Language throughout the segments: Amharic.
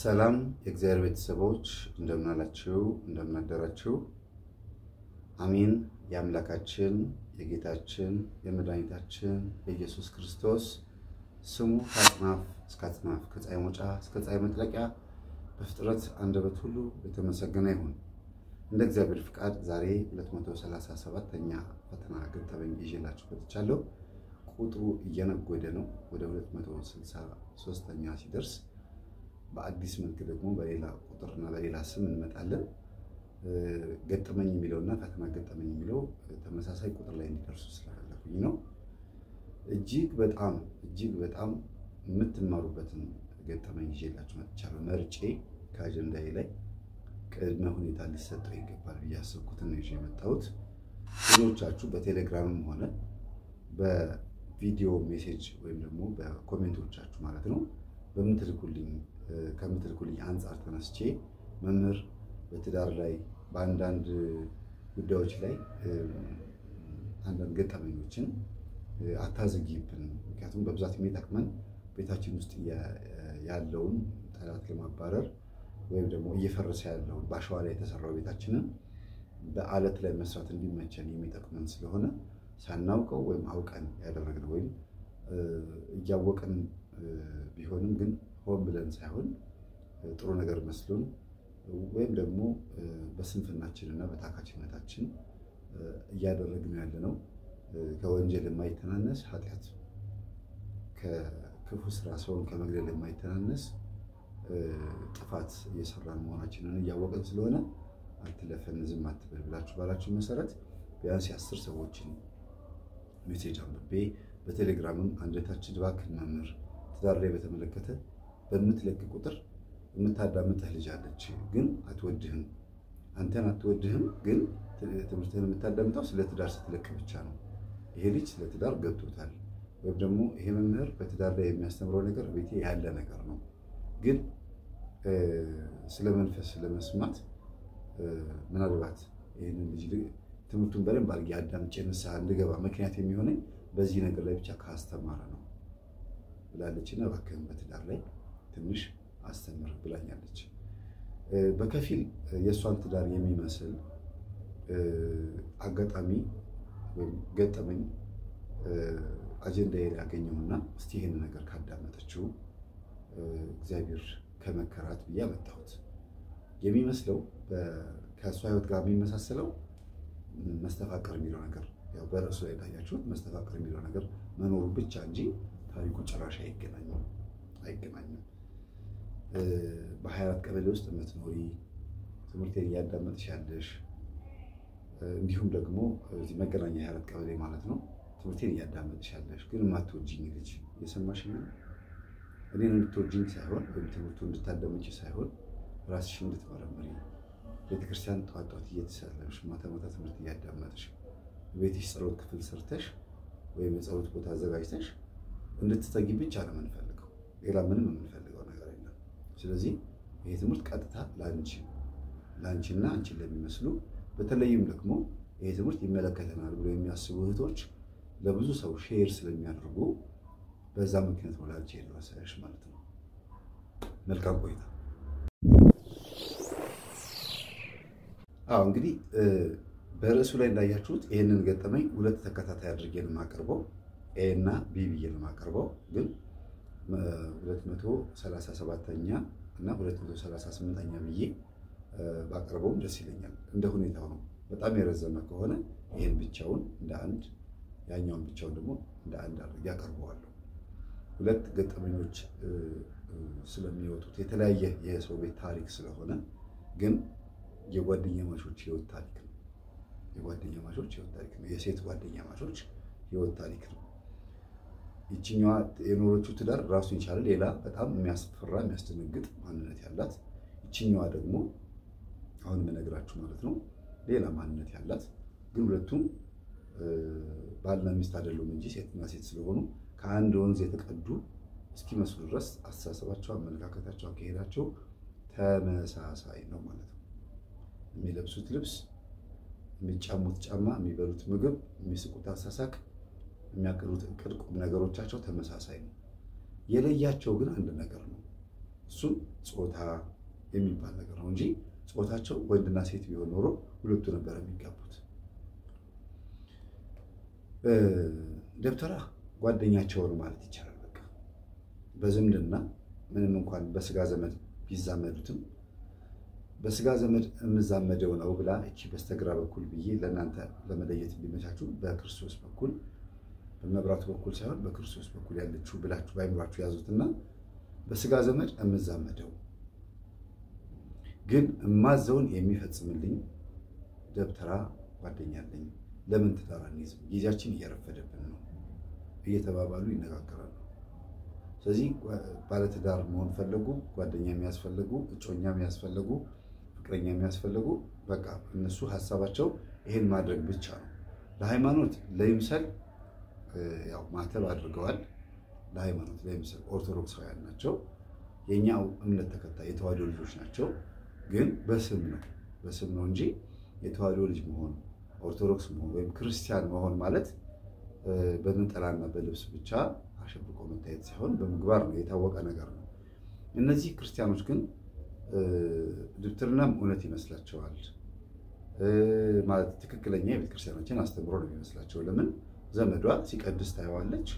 ሰላም የእግዚአብሔር ቤተሰቦች እንደምን አላችሁ? እንደምን አደራችሁ? አሜን። የአምላካችን የጌታችን የመድኃኒታችን የኢየሱስ ክርስቶስ ስሙ ከአጽናፍ እስከ አጽናፍ ከፀሐይ መውጫ እስከ ፀሐይ መጥለቂያ በፍጥረት አንደበት ሁሉ የተመሰገነ ይሁን። እንደ እግዚአብሔር ፍቃድ ዛሬ 237ኛ ፈተና ገጠመኝ ይዤላችሁ መጥቻለሁ። ቁጥሩ እየነጎደ ነው። ወደ 263ኛ ሲደርስ በአዲስ መልክ ደግሞ በሌላ ቁጥርና በሌላ ስም እንመጣለን። ገጠመኝ የሚለውና ፈተና ገጠመኝ የሚለው ተመሳሳይ ቁጥር ላይ እንዲደርሱ ስለፈለኩኝ ነው። እጅግ በጣም እጅግ በጣም የምትማሩበትን ገጠመኝ ይዤላችሁ መጥቻለሁ። መርጬ ከአጀንዳዬ ላይ ቅድመ ሁኔታ ሊሰጠው ይገባል ብዬ ያሰብኩትን ነው ይዤ የመጣሁት። ብዙዎቻችሁ በቴሌግራምም ሆነ በቪዲዮ ሜሴጅ ወይም ደግሞ በኮሜንቶቻችሁ ማለት ነው በምትልኩልኝ ከምትልኩልኝ አንጻር ተነስቼ መምህር በትዳር ላይ በአንዳንድ ጉዳዮች ላይ አንዳንድ ገጠመኞችን አታዘጊብን፣ ምክንያቱም በብዛት የሚጠቅመን ቤታችን ውስጥ ያለውን ጠላት ለማባረር ወይም ደግሞ እየፈረሰ ያለውን በአሸዋ ላይ የተሰራው ቤታችንን በአለት ላይ መስራት እንዲመቸን የሚጠቅመን ስለሆነ ሳናውቀው ወይም አውቀን ያደረግነው ወይም እያወቅን ቢሆንም ግን ሆን ብለን ሳይሆን ጥሩ ነገር መስሎን ወይም ደግሞ በስንፍናችን እና በታካችነታችን እያደረግነው ያለነው ከወንጀል የማይተናነስ ኃጢአት ከክፉ ስራ ሰውን ከመግደል የማይተናነስ ጥፋት እየሰራን መሆናችንን እያወቅን ስለሆነ አትለፈን፣ ዝም አትበል ብላችሁ ባላችሁ መሰረት ቢያንስ የአስር ሰዎችን ሜሴጅ አንብቤ በቴሌግራምም አንደታችን እባክህ መምህር ትዳር ላይ በተመለከተ በምትለቅ ቁጥር የምታዳምጥህ ልጅ አለች፣ ግን አትወድህም። አንተን አትወድህም፣ ግን ትምህርትህን የምታዳምጠው ስለ ትዳር ስትለቅ ብቻ ነው። ይሄ ልጅ ስለ ትዳር ገብቶታል፣ ወይም ደግሞ ይሄ መምህር በትዳር ላይ የሚያስተምረው ነገር ቤቴ ያለ ነገር ነው፣ ግን ስለ መንፈስ ስለመስማት ምናልባት ይህንን ልጅ ትምህርቱን በደንብ አድርጌ አዳምጬ ንስሐ እንድገባ ምክንያት የሚሆነኝ በዚህ ነገር ላይ ብቻ ካስተማረ ነው ብላለች እና እባክህን በትዳር ላይ ትንሽ አስተምር ብላኛለች። በከፊል የእሷን ትዳር የሚመስል አጋጣሚ ወይም ገጠመኝ አጀንዳ ላይ ያገኘውና እስቲ ይህን ነገር ካዳመጠችው እግዚአብሔር ከመከራት ብዬ አመጣሁት። የሚመስለው ከእሷ ሕይወት ጋር የሚመሳሰለው መስተፋቅር የሚለው ነገር ያው በርዕሱ ላይ እንዳያችሁት መስተፋቅር የሚለው ነገር መኖሩ ብቻ እንጂ ታሪኩ ጭራሽ አይገናኝም አይገናኝም። በሀያ አራት ቀበሌ ውስጥ የምትኖሪ ትምህርቴን እያዳመጥሽ ያለሽ እንዲሁም ደግሞ እዚህ መገናኛ የሀያ አራት ቀበሌ ማለት ነው ትምህርቴን እያዳመጥሽ ያለሽ ግን የማትወጂኝ ልጅ እየሰማሽ ነው። እኔን እንድትወጂኝ ሳይሆን ወይም ትምህርቱ እንድታዳመጪ ሳይሆን ራስሽ እንድትመረምሪ ቤተክርስቲያን ጠዋት ጠዋት እየተሳለምሽ ማታ ማታ ትምህርት እያዳመጥሽ ቤትሽ ጸሎት ክፍል ሰርተሽ ወይም የጸሎት ቦታ አዘጋጅተሽ እንድትተጊ ብቻ ነው የምንፈልገው። ሌላ ምንም የምንፈልገው ነገር የለም። ስለዚህ ይሄ ትምህርት ቀጥታ ለአንቺ ለአንቺና አንቺን ለሚመስሉ በተለይም ደግሞ ይሄ ትምህርት ይመለከተናል ብሎ የሚያስቡ እህቶች ለብዙ ሰው ሼር ስለሚያደርጉ በዛ ምክንያት ነው ለአንቺ የደረሰሽ ማለት ነው። መልካም ቆይታ። አዎ እንግዲህ በርዕሱ ላይ እንዳያችሁት ይህንን ገጠመኝ ሁለት ተከታታይ አድርጌ ነው የማቀርበው። ኤ እና ቢ ብዬ ነው የማቀርበው። ግን 237ኛ እና 238ኛ ብዬ ባቀርበውም ደስ ይለኛል። እንደ ሁኔታው ነው። በጣም የረዘመ ከሆነ ይህን ብቻውን እንደ አንድ፣ ያኛውን ብቻውን ደግሞ እንደ አንድ አድርጌ አቀርበዋለሁ። ሁለት ገጠመኞች ስለሚወጡት የተለያየ የሰው ቤት ታሪክ ስለሆነ ግን የጓደኛ ማቾች ህይወት ታሪክ ነው። የጓደኛ ማቾች ህይወት ታሪክ ነው። የሴት ጓደኛ ማቾች ህይወት ታሪክ ነው። ይችኛዋ የኖረችው ትዳር ራሱን የቻለ ሌላ በጣም የሚያስፈራ የሚያስደነግጥ ማንነት ያላት፣ ይችኛዋ ደግሞ አሁን የምነግራችሁ ማለት ነው ሌላ ማንነት ያላት፣ ግን ሁለቱም ባልና ሚስት አይደሉም እንጂ ሴትና ሴት ስለሆኑ ከአንድ ወንዝ የተቀዱ እስኪመስሉ ድረስ አስተሳሰባቸው፣ አመለካከታቸው፣ አካሄዳቸው ተመሳሳይ ነው ማለት ነው። የሚለብሱት ልብስ፣ የሚጫሙት ጫማ፣ የሚበሉት ምግብ፣ የሚስቁት አሳሳቅ፣ የሚያቅዱት እቅድ፣ ቁም ነገሮቻቸው ተመሳሳይ ነው። የለያቸው ግን አንድ ነገር ነው። እሱም ጾታ የሚባል ነገር ነው እንጂ ጾታቸው ወንድና ሴት ቢሆን ኖሮ ሁለቱ ነበር የሚጋቡት። ደብተራ ጓደኛቸው ነው ማለት ይቻላል። በቃ በዝምድና ምንም እንኳን በስጋ ዘመድ ቢዛመዱትም በስጋ ዘመድ የምዛመደው ነው ብላ እቺ በስተግራ በኩል ብዬ ለእናንተ ለመለየት እንዲመቻችሁ በክርስቶስ በኩል በመብራቱ በኩል ሳይሆን በክርስቶስ በኩል ያለችው ብላችሁ በአይምሯችሁ ያዙትና በስጋ ዘመድ የምዛመደው ግን እማዘውን የሚፈጽምልኝ ደብተራ ጓደኛ አለኝ። ለምን ትዳር አንይዝም? ጊዜያችን እየረፈደብን ነው እየተባባሉ ይነጋገራሉ። ስለዚህ ባለትዳር መሆን ፈለጉ፣ ጓደኛ የሚያስፈልጉ፣ እጮኛ የሚያስፈልጉ፣ ፍቅረኛ የሚያስፈልጉ በቃ እነሱ ሀሳባቸው ይሄን ማድረግ ብቻ ነው። ለሃይማኖት ለይምሰል ያው ማተብ አድርገዋል። ለሃይማኖት ለይምሰል ኦርቶዶክሳውያን ናቸው። የእኛው እምነት ተከታይ የተዋህዶ ልጆች ናቸው። ግን በስም ነው በስም ነው እንጂ የተዋህዶ ልጅ መሆን ኦርቶዶክስ መሆን ወይም ክርስቲያን መሆን ማለት በነጠላና በልብስ ብቻ አሸብቆ መታየት ሳይሆን በምግባር ነው፣ የታወቀ ነገር ነው። እነዚህ ክርስቲያኖች ግን ድብትርናም እውነት ይመስላቸዋል ማለት ትክክለኛ የቤተ ክርስቲያናችን አስተምሮ ነው የሚመስላቸው። ለምን ዘመዷ ሲቀድስ ታየዋለች፣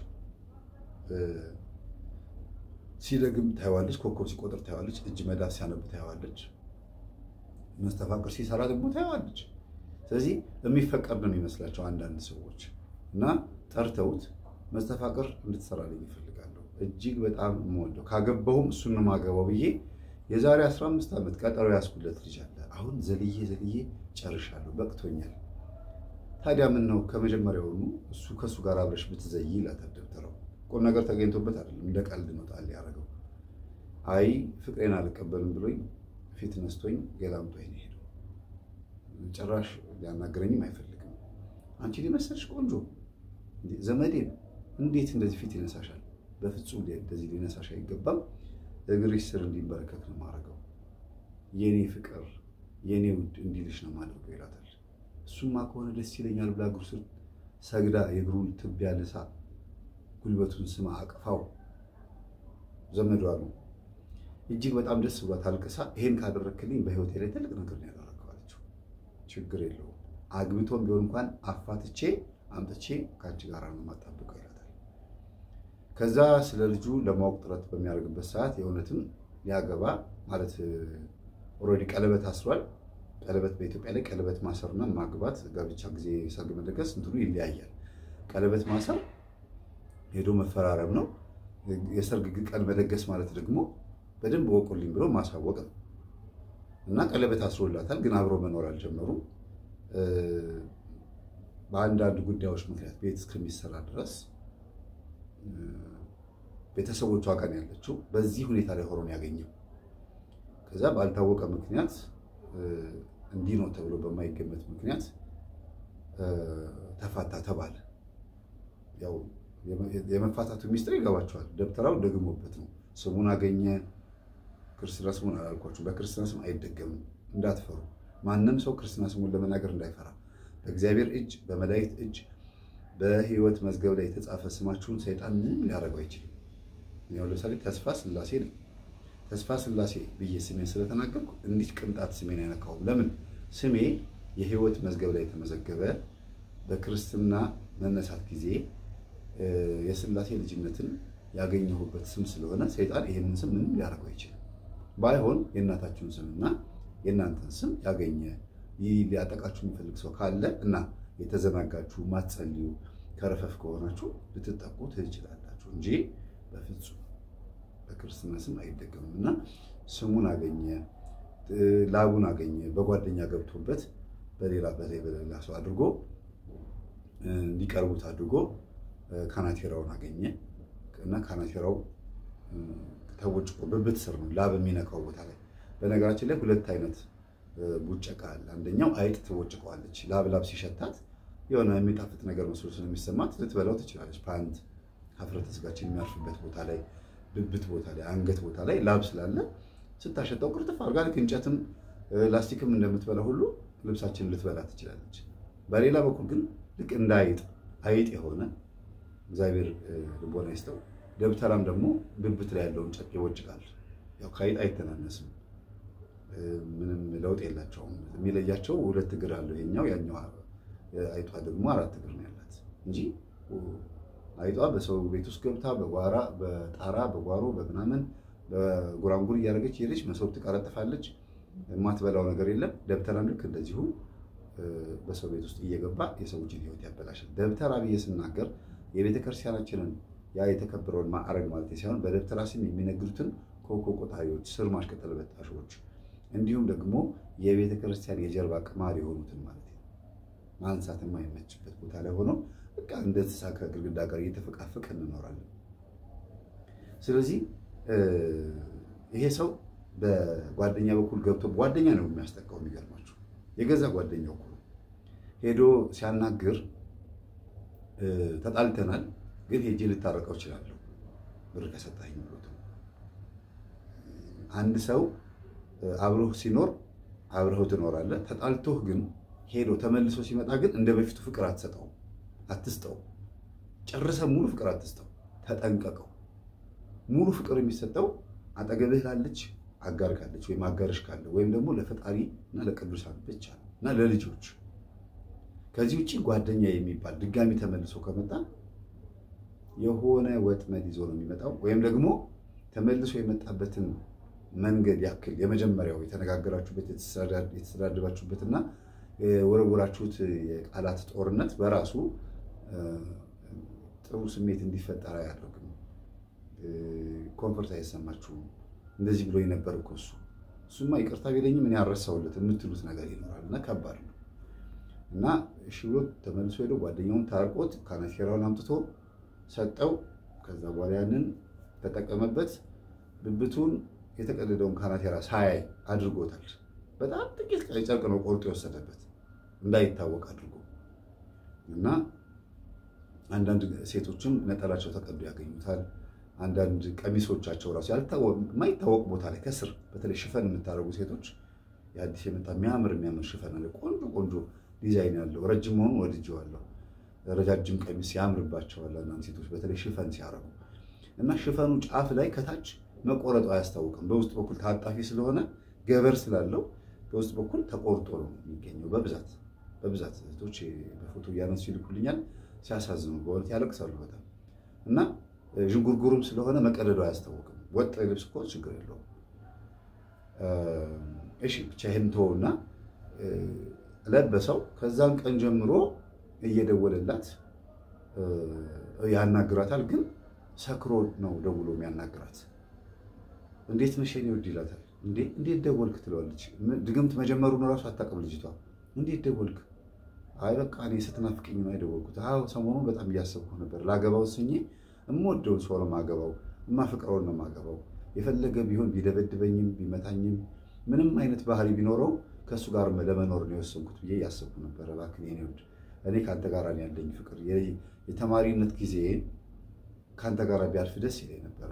ሲደግም ታየዋለች፣ ኮከብ ሲቆጥር ታየዋለች፣ እጅ መዳፍ ሲያነብ ታየዋለች፣ መስተፋቅር ሲሰራ ደግሞ ታየዋለች። ስለዚህ የሚፈቀድ ነው የሚመስላቸው አንዳንድ ሰዎች እና ጠርተውት መስተፋቅር እንድትሰራልኝ ይፈልጋለሁ። እጅግ በጣም የምወደው ካገባሁም እሱን ነው የማገባው ብዬ የዛሬ 15 ዓመት ቀጠሮ ያስኩለት ልጅ አለ። አሁን ዘልዬ ዘልዬ ጨርሻለሁ፣ በቅቶኛል። ታዲያ ምን ነው ከመጀመሪያውኑ እሱ ከእሱ ጋር አብረሽ ብትዘይ ይላታል ደብተራው። ቁም ነገር ተገኝቶበት አይደለም፣ እንደ ቀልድ ነው ጣል ያደረገው። አይ ፍቅሬን አልቀበልም ብሎኝ ፊት ነስቶኝ ገላምጦኝ ነው ሄደው። ጭራሽ ሊያናገረኝም አይፈልግም። አንቺ ሊመሰልሽ ቆንጆ ዘመዴን እንዴት እንደዚህ ፊት ይነሳሻል? በፍጹም እንደዚህ ሊነሳሽ አይገባም። እግርሽ ስር እንዲንበረከክ ነው የማደርገው። የኔ ፍቅር የኔ ውድ እንዲልሽ ነው የማደርገው ይላታል። እሱማ ከሆነ ደስ ይለኛል ብላ እግሩ ስር ሰግዳ የእግሩን ትቢያ ልሳ ጉልበቱን ስማ አቅፋው ዘመዷ ነው እጅግ በጣም ደስ ብሏት አልቅሳ ይሄን ካደረክልኝ በህይወቴ ላይ ትልቅ ነገር ነው ያደረገው አለችው። ችግር የለውም አግብቶም ቢሆን እንኳን አፋትቼ አምጥቼ ከአንቺ ጋር ነው የማጣብቀው ይላታል። ከዛ ስለ ልጁ ለማወቅ ጥረት በሚያደርግበት ሰዓት የእውነትም ሊያገባ ማለት ኦልሬዲ ቀለበት አስሯል። ቀለበት በኢትዮጵያ ላይ ቀለበት ማሰርና ማግባት ጋብቻ ጊዜ ሰርግ መደገስ እንትኑ ይለያያል። ቀለበት ማሰር ሄዶ መፈራረም ነው። የሰርግ ቀን መደገስ ማለት ደግሞ በደንብ ወቁልኝ ብሎ ማሳወቅ ነው እና ቀለበት አስሮላታል፣ ግን አብሮ መኖር አልጀመሩም። በአንዳንድ ጉዳዮች ምክንያት ቤት እስከሚሰራ ድረስ ቤተሰቦቿ ጋር ያለችው በዚህ ሁኔታ ላይ ሆኖ ያገኘው። ከዛ ባልታወቀ ምክንያት እንዲህ ነው ተብሎ በማይገመት ምክንያት ተፋታ ተባለ። ያው የመፋታቱ ሚስጥር ይገባቸዋል። ደብተራው ደግሞበት ነው። ስሙን አገኘ። ክርስትና ስሙን አላልኳችሁ። በክርስትና ስም አይደገምም፣ እንዳትፈሩ። ማንም ሰው ክርስትና ስሙን ለመናገር እንዳይፈራ። በእግዚአብሔር እጅ፣ በመላእክት እጅ፣ በሕይወት መዝገብ ላይ የተጻፈ ስማችሁን ሰይጣን ምንም ሊያደርገው አይችልም። ያው ለምሳሌ ተስፋ ስላሴ ነው። ተስፋ ስላሴ ብዬ ስሜን ስለተናገርኩ እንዲህ ቅንጣት ስሜን አይነካውም። ለምን? ስሜ የሕይወት መዝገብ ላይ የተመዘገበ በክርስትና መነሳት ጊዜ የስላሴ ልጅነትን ያገኘሁበት ስም ስለሆነ ሰይጣን ይህንን ስም ምንም ሊያደርገው አይችልም። ባይሆን የእናታችሁን ስምና የእናንተን ስም ያገኘ ይህ ሊያጠቃችሁ የሚፈልግ ሰው ካለ እና የተዘናጋችሁ ማትጸልዩ ከረፈፍ ከሆናችሁ ልትጠቁ ትችላላችሁ እንጂ በፍጹም በክርስትና ስም አይደገምም። እና ስሙን አገኘ፣ ላቡን አገኘ፣ በጓደኛ ገብቶበት በሌላ በላይ በሌላ ሰው አድርጎ እንዲቀርቡት አድርጎ ካናቴራውን አገኘ እና ካናቴራው ተቦጭቆ ብብት ስር ነው ላብ የሚነካው ቦታ ላይ። በነገራችን ላይ ሁለት አይነት ቡጨቃ አለ። አንደኛው አይጥ ትቦጭቀዋለች። ላብ ላብ ሲሸታት የሆነ የሚጣፍጥ ነገር መስሎ ስለሚሰማት ልትበላው ትችላለች። ፓንት ሀፍረተ ስጋችን የሚያርፍበት ቦታ ላይ፣ ብብት ቦታ ላይ፣ አንገት ቦታ ላይ ላብ ስላለ ስታሸጣው ቅርጥፍ አድርጋ ልክ እንጨትም ላስቲክም እንደምትበላ ሁሉ ልብሳችንን ልትበላ ትችላለች። በሌላ በኩል ግን ልክ እንደ አይጥ አይጥ የሆነ እግዚአብሔር ልቦና ይስጠው። ደብተራም ደግሞ ብብት ላይ ያለውን ጨርቅ ይወጭቃል። ያው ከአይጥ አይተናነስም። ምንም ለውጥ የላቸውም። የሚለያቸው ሁለት እግር አለው የኛው፣ ያኛው አይጧ ደግሞ አራት እግር ነው ያላት እንጂ አይጧ በሰው ቤት ውስጥ ገብታ በጓራ በጣራ በጓሮ በምናምን በጉራንጉር እያደረገች ሄደች፣ መሶብ ትቀረጥፋለች። የማትበላው ነገር የለም። ደብተራም ልክ እንደዚሁ በሰው ቤት ውስጥ እየገባ የሰዎችን ሕይወት ያበላሻል። ደብተራ ብዬ ስናገር የቤተ ክርስቲያናችንን ያ የተከበረውን ማዕረግ ማለት ሳይሆን በደብተራ ስም የሚነግዱትን ኮኮ ቆጣሪዎች፣ ስር ማሽቀጠል በጣሾች እንዲሁም ደግሞ የቤተ ክርስቲያን የጀርባ ቅማል የሆኑትን ማለት ነው ማንሳት የማይመችበት ቦታ ላይ ሆኖ በቃ እንደ እንስሳ ከግድግዳ ጋር እየተፈቃፈቅ እንኖራለን። ስለዚህ ይሄ ሰው በጓደኛ በኩል ገብቶ ጓደኛ ነው የሚያስጠቃው። የሚገርማችሁ የገዛ ጓደኛው እኮ ሄዶ ሲያናግር ተጣልተናል፣ ግን ሄጄ ልታረቀው እችላለሁ ብር ከሰጣኝ ብሎት አንድ ሰው አብሮህ ሲኖር አብረኸው ትኖራለህ። ተጣልቶህ ግን ሄዶ ተመልሶ ሲመጣ ግን እንደ በፊቱ ፍቅር አትሰጠው፣ አትስጠው። ጨርሰ ሙሉ ፍቅር አትስጠው፣ ተጠንቀቀው። ሙሉ ፍቅር የሚሰጠው አጠገብህ ላለች አጋር ካለች ወይም አጋርሽ ካለ ወይም ደግሞ ለፈጣሪ እና ለቅዱሳን ብቻ እና ለልጆች። ከዚህ ውጭ ጓደኛ የሚባል ድጋሚ ተመልሶ ከመጣ የሆነ ወጥመድ ይዞ ነው የሚመጣው ወይም ደግሞ ተመልሶ የመጣበትን መንገድ ያክል የመጀመሪያው የተነጋገራችሁበት የተሰዳደባችሁበትና የወረወራችሁት የቃላት ጦርነት በራሱ ጥሩ ስሜት እንዲፈጠር አያደርግም። ኮንፈርት አይሰማችሁም። እንደዚህ ብሎ የነበር እኮ እሱ እሱማ ይቅርታ ቢለኝም እኔ ያረሳውለት የምትሉት ነገር ይኖራል እና ከባድ ነው እና እሺ ብሎ ተመልሶ ሄዶ ጓደኛውን ታርቆት ካናቴራውን አምጥቶ ሰጠው። ከዛ በኋላ ያንን ተጠቀመበት ብብቱን የተቀደደውን ካናቴራ ሳያይ አድርጎታል። በጣም ጥቂት ቀይ ጨርቅ ነው ቆርጦ የወሰደበት እንዳይታወቅ አድርጎ እና አንዳንድ ሴቶችም ነጠላቸው ተቀዶ ያገኙታል። አንዳንድ ቀሚሶቻቸው ራሱ የማይታወቅ ቦታ ላይ ከስር በተለይ ሽፈን የምታደርጉ ሴቶች የአዲስ የመጣ የሚያምር የሚያምር ሽፈን አለ። ቆንጆ ቆንጆ ዲዛይን ያለው ረጅም መሆኑ ወድጀዋለሁ። ረጃጅም ቀሚስ ያምርባቸዋል አንዳንድ ሴቶች በተለይ ሽፈን ሲያደርጉ እና ሽፈኑ ጫፍ ላይ ከታች መቆረጡ አያስታውቅም። በውስጥ በኩል ታጣፊ ስለሆነ ገበር ስላለው በውስጥ በኩል ተቆርጦ ነው የሚገኘው። በብዛት በብዛት እህቶች በፎቶ እያነሱ ይልኩልኛል። ሲያሳዝኑ በእውነት ያለቅሳሉ በጣም እና ዥንጉርጉሩም ስለሆነ መቀደዱ አያስታውቅም። ወጥ ልብስ እኮ ችግር የለውም። እሺ ብቻ ይህን ተወውና ለበሰው። ከዛን ቀን ጀምሮ እየደወለላት ያናግራታል። ግን ሰክሮ ነው ደውሎ የሚያናግራት። እንዴት ነሽ የኔ ውድ ይላታል። እንዴት ደወልክ ትለዋለች። ድግምት መጀመሩን እራሱ አታውቅም ልጅቷ። እንዴት ደወልክ? አይ በቃ እኔ ስትናፍቅኝ ነው የደወልኩት። አዎ ሰሞኑን በጣም እያሰብኩ ነበር። ላገባው ስኜ የምወደውን ሰው ነው የማገባው፣ የማፈቅረውን ነው የማገባው። የፈለገ ቢሆን ቢደበድበኝም ቢመታኝም ምንም አይነት ባህሪ ቢኖረው ከእሱ ጋር ለመኖር ነው የወሰንኩት ብዬ እያሰብኩ ነበረ። እባክህ የኔ ውድ እኔ ከአንተ ጋር ያለኝ ፍቅር የተማሪነት ጊዜ ከአንተ ጋር ቢያልፍ ደስ ይለኝ ነበረ።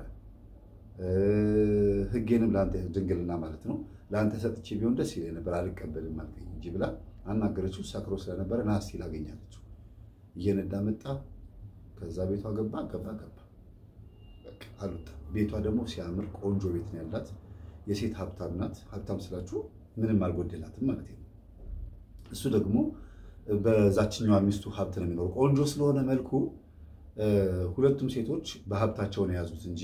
ሕጌንም ለአንተ ድንግልና ማለት ነው ለአንተ ሰጥቼ ቢሆን ደስ ይለኝ ነበር። አልቀበልም አልከኝ እንጂ ብላ አናገረችው። ሰክሮ ስለነበረ ና እስኪ ላገኛለችው። እየነዳ መጣ። ከዛ ቤቷ ገባ ገባ ገባ አሉት። ቤቷ ደግሞ ሲያምር ቆንጆ ቤት ነው ያላት። የሴት ሀብታም ናት። ሀብታም ስላችሁ ምንም አልጎደላትም ማለት ነው። እሱ ደግሞ በዛችኛዋ ሚስቱ ሀብት ነው የሚኖረው። ቆንጆ ስለሆነ መልኩ ሁለቱም ሴቶች በሀብታቸውን የያዙት እንጂ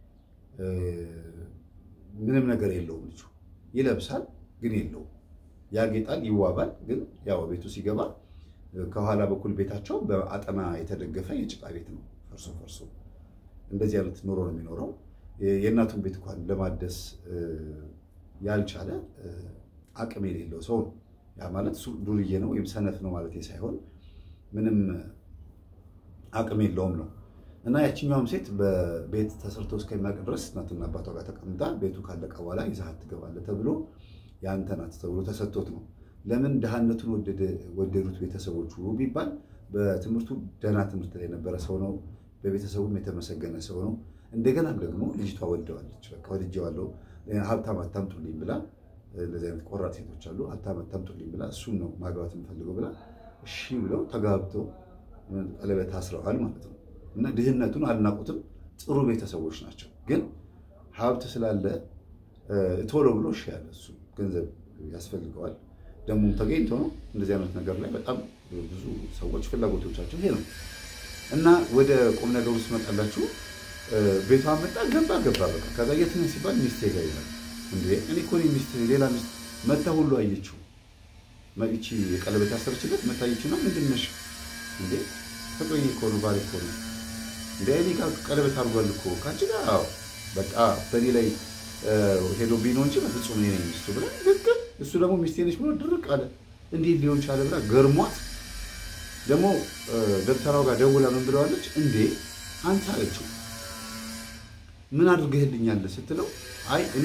ምንም ነገር የለውም። ልጁ ይለብሳል ግን የለውም። ያጌጣል፣ ይዋባል ግን ያው ቤቱ ሲገባ ከኋላ በኩል ቤታቸው በአጠና የተደገፈ የጭቃ ቤት ነው። ፈርሶ ፈርሶ እንደዚህ አይነት ኑሮ ነው የሚኖረው። የእናቱን ቤት እንኳን ለማደስ ያልቻለ አቅም የሌለው ሰው ነው። ያ ማለት እሱ ዱርዬ ነው ወይም ሰነፍ ነው ማለት ሳይሆን ምንም አቅም የለውም ነው። እና ያችኛውም ሴት በቤት ተሰርቶ እስከሚያውቅ ድረስ እናትና አባቷ ጋር ተቀምጣ ቤቱ ካለቀ በኋላ ይዛሀት ትገባለህ ተብሎ የአንተ ናት ተብሎ ተሰጥቶት ነው። ለምን ድሃነቱን ወደዱት ቤተሰቦቹ ቢባል በትምህርቱ ደህና ትምህርት ላይ የነበረ ሰው ነው። በቤተሰቡም የተመሰገነ ሰው ነው። እንደገናም ደግሞ ልጅቷ ወልደዋለች። በቃ ወልጄዋለሁ፣ ሀብታም አታምጡልኝ ብላ እንደዚህ አይነት ቆራጥ ሴቶች አሉ። ሀብታም አታምጡልኝ ብላ እሱን ነው ማግባት የምፈልገው ብላ እሺ ብለው ተጋብተው ቀለበት አስረዋል ማለት ነው። እና ድህነቱን አልናቁትም። ጥሩ ቤተሰቦች ናቸው። ግን ሀብት ስላለ ቶሎ ብሎ እሺ ያለ እሱ ገንዘብ ያስፈልገዋል። ደግሞም ተገኝቶ ነው እንደዚህ አይነት ነገር ላይ በጣም ብዙ ሰዎች ፍላጎቶቻቸው ይሄ ነው እና ወደ ቁም ነገሩ ስመጣላችሁ ቤቷ መጣ ገባ ገባ በቃ ከዛ የት ነህ ሲባል ሚስቴ ጋር ይላል። እንዴ እኔ እኮ እኔ ሚስት ሌላ ሚስት መታ ሁሉ አየችው ይቺ የቀለበት ያሰረችበት መታየችና ምንድን ነሽ እንዴ ፍቅረኛ እኮ ነው ባል እኮ ነው እንደ እኔ ጋር ቀለበት አድርጓል እኮ ከአንቺ ጋር አዎ በቃ በእኔ ላይ ሄዶብኝ ነው እንጂ በፍጹም እኔ ነኝ ሚስቱ ብላ ግግም እሱ ደግሞ ሚስቴ ነች ብሎ ድርቅ አለ እንዴት ሊሆን ቻለ ብላ ገርሟት ደግሞ ደብተራው ጋር ደውላ ምን ብለዋለች እንዴ አንተ አለችው ምን አድርገህልኛል ስትለው አይ እኔ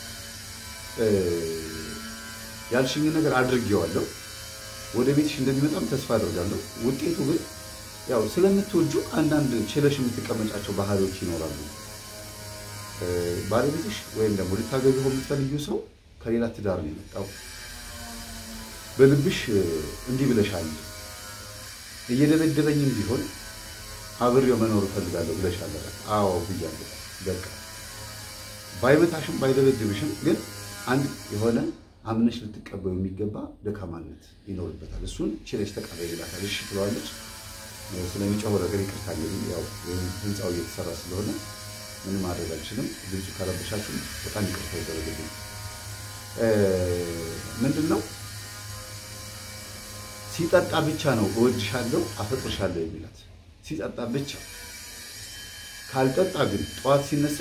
ያልሽኝን ነገር አድርጌዋለሁ ወደ ቤትሽ እንደሚመጣም ተስፋ አድርጋለሁ ውጤቱ ግን ያው ስለምትወጁ አንዳንድ ችለሽ የምትቀመጫቸው ባህሪዎች ይኖራሉ ባለቤትሽ ወይም ደግሞ ልታገቢው የምትፈልጊው ሰው ከሌላ ትዳር ነው የመጣው በልብሽ እንዲህ ብለሻል እየደበደበኝም ቢሆን አብሬው መኖር እፈልጋለሁ ብለሻል አዎ ብያለሁ በቃ ባይመታሽም ባይደበድብሽም ግን አንድ የሆነ አምነሽ ልትቀበዩ የሚገባ ደካማነት ይኖርበታል። እሱን ችለሽ ተቀበይ ይላታል። እሺ ትለዋለች። ስለሚጮህ ነገር ይቅርታ እንግዲህ ያው ህንፃው እየተሰራ ስለሆነ ምንም ማድረግ አልችልም። ድምፁ ካረበሻችሁ በጣም ይቅርታ ይደረግልኝ። ምንድን ነው ሲጠጣ ብቻ ነው እወድሻለሁ፣ አፈቅርሻለሁ የሚላት ሲጠጣ ብቻ። ካልጠጣ ግን ጠዋት ሲነሳ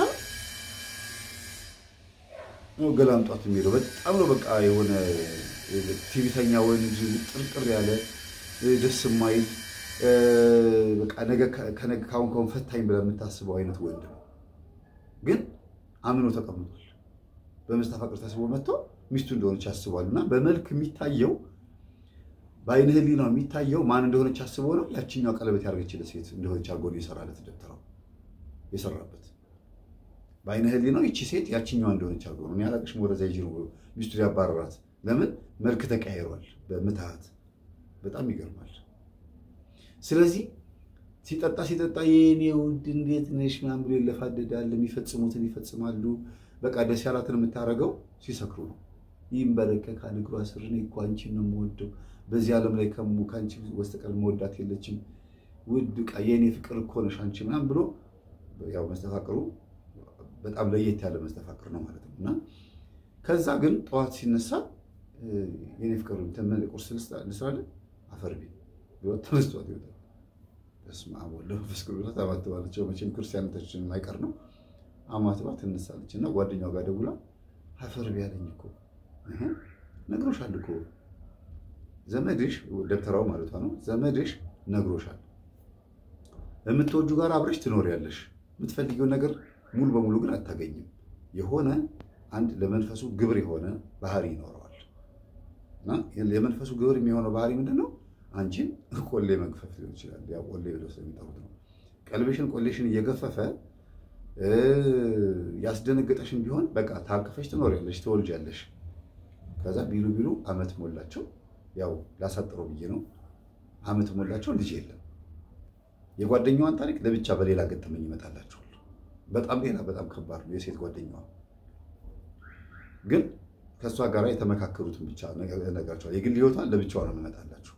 ነው ገላምጧት የሚሄደው። በጣም ነው በቃ የሆነ ቲቪተኛ ወንድ ጥርጥር ያለ ደስ የማይል በቃ ነገ ከነገ ካሁን ካሁን ፈታኝ ብለህ የምታስበው አይነት ወንድ ነው። ግን አምኖ ተቀምጧል። በመስተፋቅር ተስቦ መጥቶ ሚስቱ እንደሆነች ያስቧል። እና በመልክ የሚታየው በአይነ ህሊናው የሚታየው ማን እንደሆነች አስቦ ነው። ያችኛው ቀለበት ያደረገችለት ሴት እንደሆነች አድርጎ ነው የሰራለት ደብተራው የሰራበት በአይነ ህሊናው ይቺ ሴት ያችኛዋ እንደሆነች አድርጎ ነው። እኔ አላቅሽም ወደዛ ይጅ ነው ሚስቱ ያባረራት። ለምን መልክ ተቀያይሯል በምትሃት በጣም ይገርማል። ስለዚህ ሲጠጣ ሲጠጣ የኔ ውድ እንዴት ነሽ ምናምን ብሎ ይለፋደዳል። የሚፈጽሙትን ይፈጽማሉ። በቃ ደስ ያላትን የምታደርገው ሲሰክሩ ነው። ይንበረከካል እግሯ ስር እኔ እኮ አንቺን ነው የምወደው በዚህ ዓለም ላይ ከሙ ከአንቺ በስተቀር መወዳት የለችም ውድ ዕቃ የእኔ ፍቅር እኮ ነሽ አንቺ ምናምን ብሎ ያው መስተፋቅሩ በጣም ለየት ያለ መስተፋቅር ነው ማለት ነው። እና ከዛ ግን ጠዋት ሲነሳ የኔ ፍቅር ቁርስ ልስራለን አፈር ቤት ቢወጥ ተመስጧት ይወጣል። በስመ አብ ወወልድ ወመንፈስ ቅዱስ ታማትባለች። መቼም ክርስቲያኖቻችን የማይቀር ነው። አማትባ ትነሳለች እና ጓደኛው ጋር ደውላ አፈር ቢያለኝ እኮ ነግሮሻል እኮ ዘመድሽ ደብተራው ማለቷ ነው። ዘመድሽ ነግሮሻል። የምትወጁ ጋር አብረሽ ትኖሪያለሽ። የምትፈልጊውን ነገር ሙሉ በሙሉ ግን አታገኝም። የሆነ አንድ ለመንፈሱ ግብር የሆነ ባህሪ ይኖረዋል እና የመንፈሱ ግብር የሚሆነው ባህሪ ምንድን ነው? አንቺን ቆሌ መግፈፍ ሊሆን ይችላል። ያው ቆሌ ብለው ስለሚጠሩት ነው። ቀልብሽን ቆሌሽን እየገፈፈ ያስደነገጠሽን ቢሆን በቃ ታቅፈሽ ትኖሪያለሽ፣ ትወልጃለሽ። ከዛ ቢሉ ቢሉ አመት ሞላቸው። ያው ላሳጥረው ብዬ ነው። አመት ሞላቸው፣ ልጅ የለም። የጓደኛዋን ታሪክ ለብቻ በሌላ ገጠመኝ ይመጣላችኋል። በጣም ሌላ በጣም ከባድ ነው። የሴት ጓደኛዋ ግን ከእሷ ጋር የተመካከሩትን ብቻ ነገራቸዋል። የግል ህይወቷን ለብቻዋ ነው የምመጣላችሁ።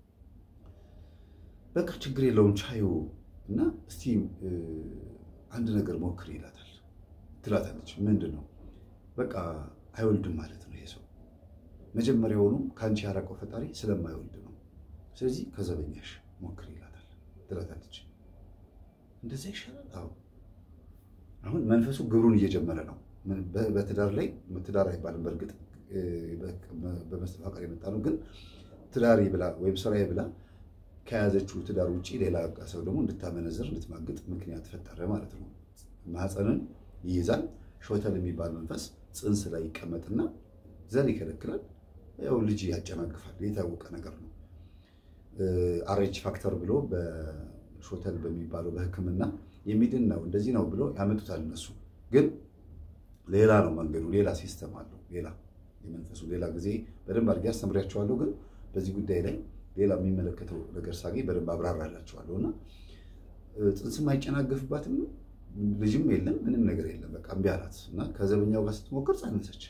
በቃ ችግር የለውም ቻዩ እና እስቲ አንድ ነገር ሞክር ይላታል። ትላታለች። ምንድን ነው? በቃ አይወልድም ማለት ነው ይሄ ሰው መጀመሪያውኑ ከአንቺ ያራቀው ፈጣሪ ስለማይወልድ ነው። ስለዚህ ከዘበኛሽ ሞክር ይላታል ትላታለች። እንደዛ ይሻላል። አዎ አሁን መንፈሱ ግብሩን እየጀመረ ነው። በትዳር ላይ ትዳር አይባልም። በእርግጥ በመስተፋቀር የመጣ ነው። ግን ትዳሪ ብላ ወይም ስራዬ ብላ ከያዘችው ትዳር ውጭ ሌላ ሰው ደግሞ እንድታመነዝር እንድትማግጥ ምክንያት ፈጠረ ማለት ነው። ማህፀንን ይይዛል። ሾተል የሚባል መንፈስ ፅንስ ላይ ይቀመጥና ዘር ይከለክላል። ያው ልጅ ያጨናግፋል። የታወቀ ነገር ነው። አሬች ፋክተር ብሎ በሾተል በሚባለው በሕክምና የሚድን ነው እንደዚህ ነው ብሎ ያመጡታል። እነሱ ግን ሌላ ነው መንገዱ፣ ሌላ ሲስተም አለው። ሌላ የመንፈሱ ሌላ ጊዜ በደንብ አድርጌ አስተምሪያቸዋለሁ። ግን በዚህ ጉዳይ ላይ ሌላ የሚመለከተው ነገር ሳገኝ በደንብ አብራራላቸዋለሁ። እና ፅንስም አይጨናገፍባትም ልጅም የለም ምንም ነገር የለም። በቃ እምቢ አላት እና ከዘበኛው ጋር ስትሞክር ጸነሰች።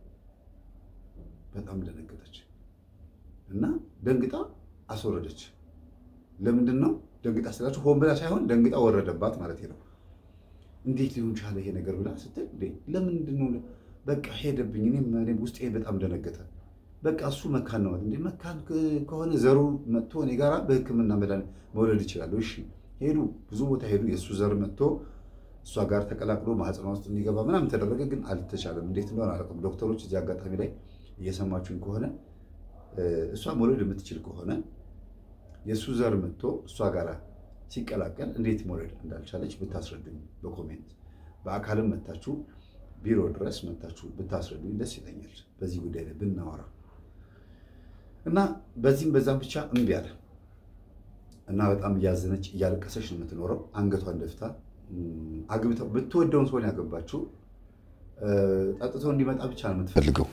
በጣም ደነገጠች እና ደንግጣ አስወረደች። ለምንድን ነው ደንግጣ ስላችሁ ሆን ብላ ሳይሆን ደንግጣ ወረደባት ማለት ነው። እንዴት ሊሆን ቻለ ይሄ ነገር ብላ ስትል ለምንድን ነው በቃ ሄደብኝ። እኔም ውስጤ በጣም ደነገጠ። በቃ እሱ መካን ነው እንዴ? መካን ከሆነ ዘሩ መጥቶ እኔ ጋራ በሕክምና መድኃኒት መውለድ ይችላለሁ። እሺ ሄዱ፣ ብዙ ቦታ ሄዱ። የእሱ ዘር መጥቶ እሷ ጋር ተቀላቅሎ ማህፀኗ ውስጥ እንዲገባ ምናምን ተደረገ፣ ግን አልተቻለም። እንዴት እንደሆነ አላውቅም። ዶክተሮች እዚህ አጋጣሚ ላይ እየሰማችሁኝ ከሆነ እሷ መውለድ የምትችል ከሆነ የእሱ ዘር መጥቶ እሷ ጋር ሲቀላቀል እንዴት መውለድ እንዳልቻለች ብታስረዱኝ በኮሜንት በአካልም መታችሁ ቢሮ ድረስ መታችሁ ብታስረዱኝ ደስ ይለኛል። በዚህ ጉዳይ ላይ ብናወራ እና በዚህም በዛም ብቻ እምቢ አለ እና በጣም እያዘነች እያለቀሰች ነው የምትኖረው። አንገቷን ደፍታ አግብተው ብትወደውን ሰሆን ያገባችው ጠጥቶ እንዲመጣ ብቻ ነው የምትፈልገው።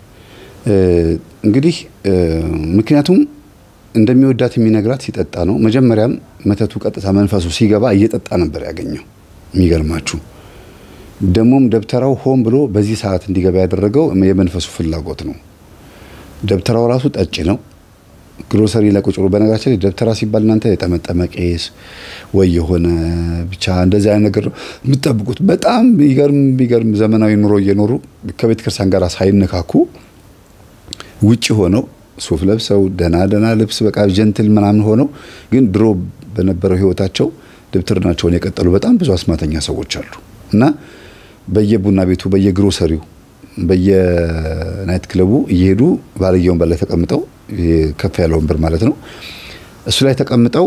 እንግዲህ ምክንያቱም እንደሚወዳት የሚነግራት ሲጠጣ ነው። መጀመሪያም መተቱ ቀጥታ መንፈሱ ሲገባ እየጠጣ ነበር ያገኘው። የሚገርማችሁ ደግሞም ደብተራው ሆን ብሎ በዚህ ሰዓት እንዲገባ ያደረገው የመንፈሱ ፍላጎት ነው። ደብተራው ራሱ ጠጭ ነው። ግሮሰሪ ላይ ቁጭ ብሎ በነገራችን ላይ ደብተራ ሲባል እናንተ የጠመጠመ ቄስ ወይ የሆነ ብቻ እንደዚህ አይነት ነገር የምትጠብቁት በጣም የሚገርም የሚገርም ዘመናዊ ኑሮ እየኖሩ ከቤተ ክርስቲያን ጋር ሳይነካኩ ውጭ ሆነው ሱፍ ለብሰው ደህና ደህና ልብስ በቃ ጀንትል ምናምን ሆነው ግን ድሮ በነበረው ሕይወታቸው ድብትርናቸውን የቀጠሉ በጣም ብዙ አስማተኛ ሰዎች አሉ እና በየቡና ቤቱ በየግሮሰሪው በየናይት ክለቡ እየሄዱ ባልየ ወንበር ላይ ተቀምጠው ከፍ ያለ ወንበር ማለት ነው። እሱ ላይ ተቀምጠው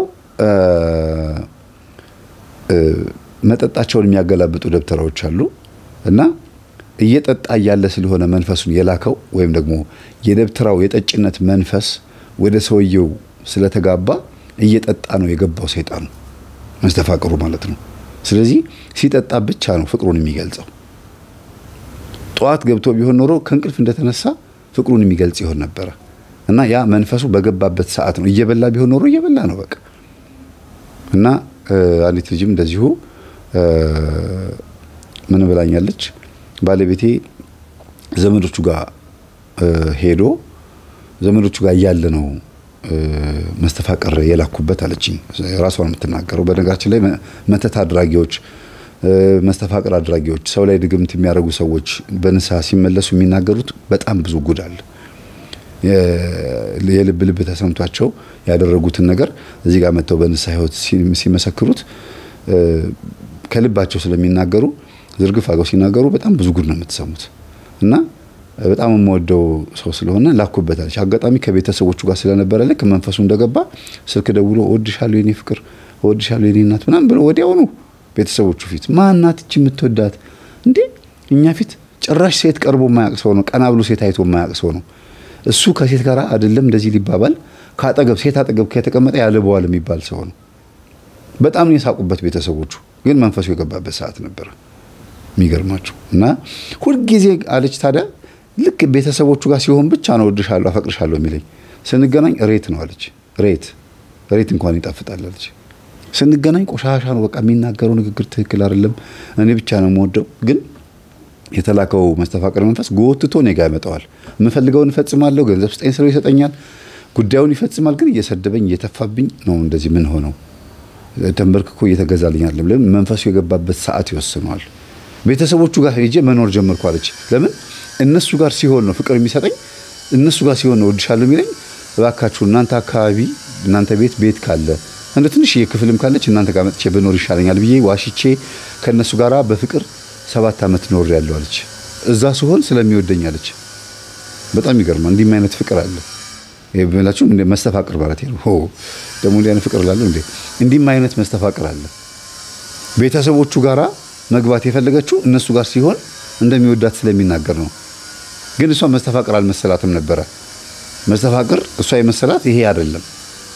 መጠጣቸውን የሚያገላብጡ ደብተራዎች አሉ እና እየጠጣ እያለ ስለሆነ መንፈሱን የላከው ወይም ደግሞ የደብተራው የጠጭነት መንፈስ ወደ ሰውየው ስለተጋባ እየጠጣ ነው የገባው ሰይጣኑ መስተፋቅሩ ማለት ነው። ስለዚህ ሲጠጣ ብቻ ነው ፍቅሩን የሚገልጸው። ጠዋት ገብቶ ቢሆን ኖሮ ከእንቅልፍ እንደተነሳ ፍቅሩን የሚገልጽ ይሆን ነበረ እና ያ መንፈሱ በገባበት ሰዓት ነው። እየበላ ቢሆን ኖሮ እየበላ ነው በቃ እና አንዲት ልጅም እንደዚሁ ምን ብላኛለች ባለቤቴ ዘመዶቹ ጋር ሄዶ ዘመዶቹ ጋር እያለ ነው መስተፋቀር የላኩበት አለችኝ። ራሷን የምትናገረው በነገራችን ላይ መተት አድራጊዎች፣ መስተፋቅር አድራጊዎች፣ ሰው ላይ ድግምት የሚያደርጉ ሰዎች በንስሐ ሲመለሱ የሚናገሩት በጣም ብዙ ጉድ አለ። የልብ ልብ ተሰምቷቸው ያደረጉትን ነገር እዚህ ጋር መጥተው በንስሐ ሕይወት ሲመሰክሩት ከልባቸው ስለሚናገሩ ዝርግፍ አገው ሲናገሩ በጣም ብዙ ጉድ ነው የምትሰሙት። እና በጣም የምወደው ሰው ስለሆነ ላኩበታለች። አጋጣሚ ከቤተሰቦቹ ጋር ስለነበረ ልክ መንፈሱ እንደገባ ስልክ ደውሎ እወድሻለሁ የኔ ፍቅር፣ እወድሻለሁ የኔ እናት ምናምን ብሎ ወዲያውኑ ቤተሰቦቹ ፊት ማናት እቺ የምትወዳት እንዴ? እኛ ፊት ጭራሽ ሴት ቀርቦ የማያውቅ ሰው ነው። ቀና ብሎ ሴት አይቶ የማያውቅ ሰው ነው። እሱ ከሴት ጋር አይደለም እንደዚህ ሊባባል ከአጠገብ ሴት አጠገብ ከተቀመጠ ያልበዋል የሚባል ሰው ነው። በጣም ነው የሳቁበት ቤተሰቦቹ። ግን መንፈሱ የገባበት ሰዓት ነበረ። የሚገርማችሁ እና ሁልጊዜ አለች ታዲያ ልክ ቤተሰቦቹ ጋር ሲሆን ብቻ ነው እወድሻለሁ አፈቅርሻለሁ የሚለኝ። ስንገናኝ ሬት ነው አለች። ሬት ሬት እንኳን ይጣፍጣል አለች። ስንገናኝ ቆሻሻ ነው በቃ የሚናገረው ንግግር ትክክል አይደለም። እኔ ብቻ ነው የምወደው። ግን የተላከው መስተፋቅር መንፈስ ጎትቶ እኔ ጋር ያመጣዋል። የምፈልገውን እፈጽማለሁ። ገንዘብ ስጠኝ ስለው ይሰጠኛል። ጉዳዩን ይፈጽማል። ግን እየሰደበኝ እየተፋብኝ ነው እንደዚህ ምን ሆነው ተንበርክኮ እየተገዛልኝ አይደለም። ለምን መንፈሱ የገባበት ሰዓት ይወስነዋል። ቤተሰቦቹ ጋር ሄጄ መኖር ጀመርኩ አለች። ለምን እነሱ ጋር ሲሆን ነው ፍቅር የሚሰጠኝ፣ እነሱ ጋር ሲሆን ነው እወድሻለሁ የሚለኝ። እባካችሁ እናንተ አካባቢ እናንተ ቤት ቤት ካለ እንደ ትንሽዬ ክፍልም ካለች እናንተ ጋር መጥቼ ብኖር ይሻለኛል ብዬ ዋሽቼ ከእነሱ ጋር በፍቅር ሰባት ዓመት ኖር ያለው አለች። እዛ ሲሆን ስለሚወደኝ አለች። በጣም ይገርማል። እንዲህም አይነት ፍቅር አለ ብላችሁ መስተፋቅር ማለት ነው። ደግሞ እንዲህ አይነት ፍቅር ላለሁ እንዴ! እንዲህም አይነት መስተፋቅር አለ። ቤተሰቦቹ ጋራ መግባት የፈለገችው እነሱ ጋር ሲሆን እንደሚወዳት ስለሚናገር ነው። ግን እሷ መስተፋቅር አልመሰላትም ነበረ። መስተፋቅር እሷ የመሰላት ይሄ አይደለም።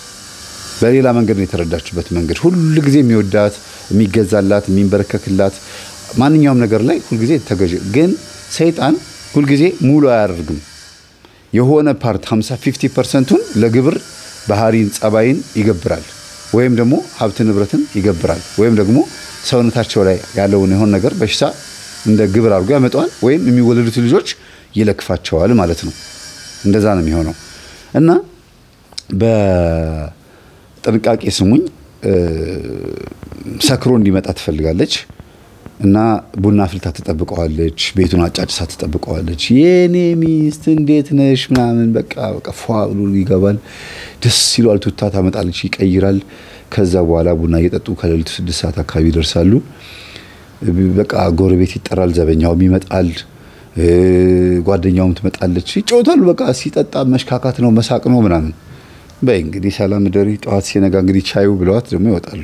በሌላ መንገድ ነው የተረዳችበት መንገድ። ሁል ጊዜ የሚወዳት የሚገዛላት፣ የሚንበረከክላት ማንኛውም ነገር ላይ ሁልጊዜ ተገዥ። ግን ሰይጣን ሁልጊዜ ሙሉ አያደርግም። የሆነ ፓርት 50 50 ፐርሰንቱን ለግብር ባህሪን፣ ጸባይን ይገብራል ወይም ደግሞ ሀብት ንብረትን ይገብራል ወይም ደግሞ ሰውነታቸው ላይ ያለውን የሆነ ነገር በሽታ እንደ ግብር አድርጎ ያመጣዋል፣ ወይም የሚወለዱት ልጆች ይለክፋቸዋል ማለት ነው። እንደዛ ነው የሚሆነው እና በጥንቃቄ ስሙኝ። ሰክሮ እንዲመጣ ትፈልጋለች እና ቡና ፍልታ ትጠብቀዋለች። ቤቱን አጫጭሳ ትጠብቀዋለች። የኔ ሚስት እንዴት ነሽ ምናምን በቃ በቃ ፏ ብሎ ይገባል። ደስ ይሏል። ቱታ ታመጣለች፣ ይቀይራል። ከዛ በኋላ ቡና እየጠጡ ከሌሊቱ ስድስት ሰዓት አካባቢ ይደርሳሉ። በቃ ጎረቤት ይጠራል፣ ዘበኛውም ይመጣል፣ ጓደኛውም ትመጣለች፣ ይጫወታሉ። በቃ ሲጠጣ መሽካካት ነው መሳቅ ነው ምናምን። በይ እንግዲህ ሰላም ደሪ፣ ጠዋት ሲነጋ እንግዲህ ቻዩ ብለዋት ደግሞ ይወጣሉ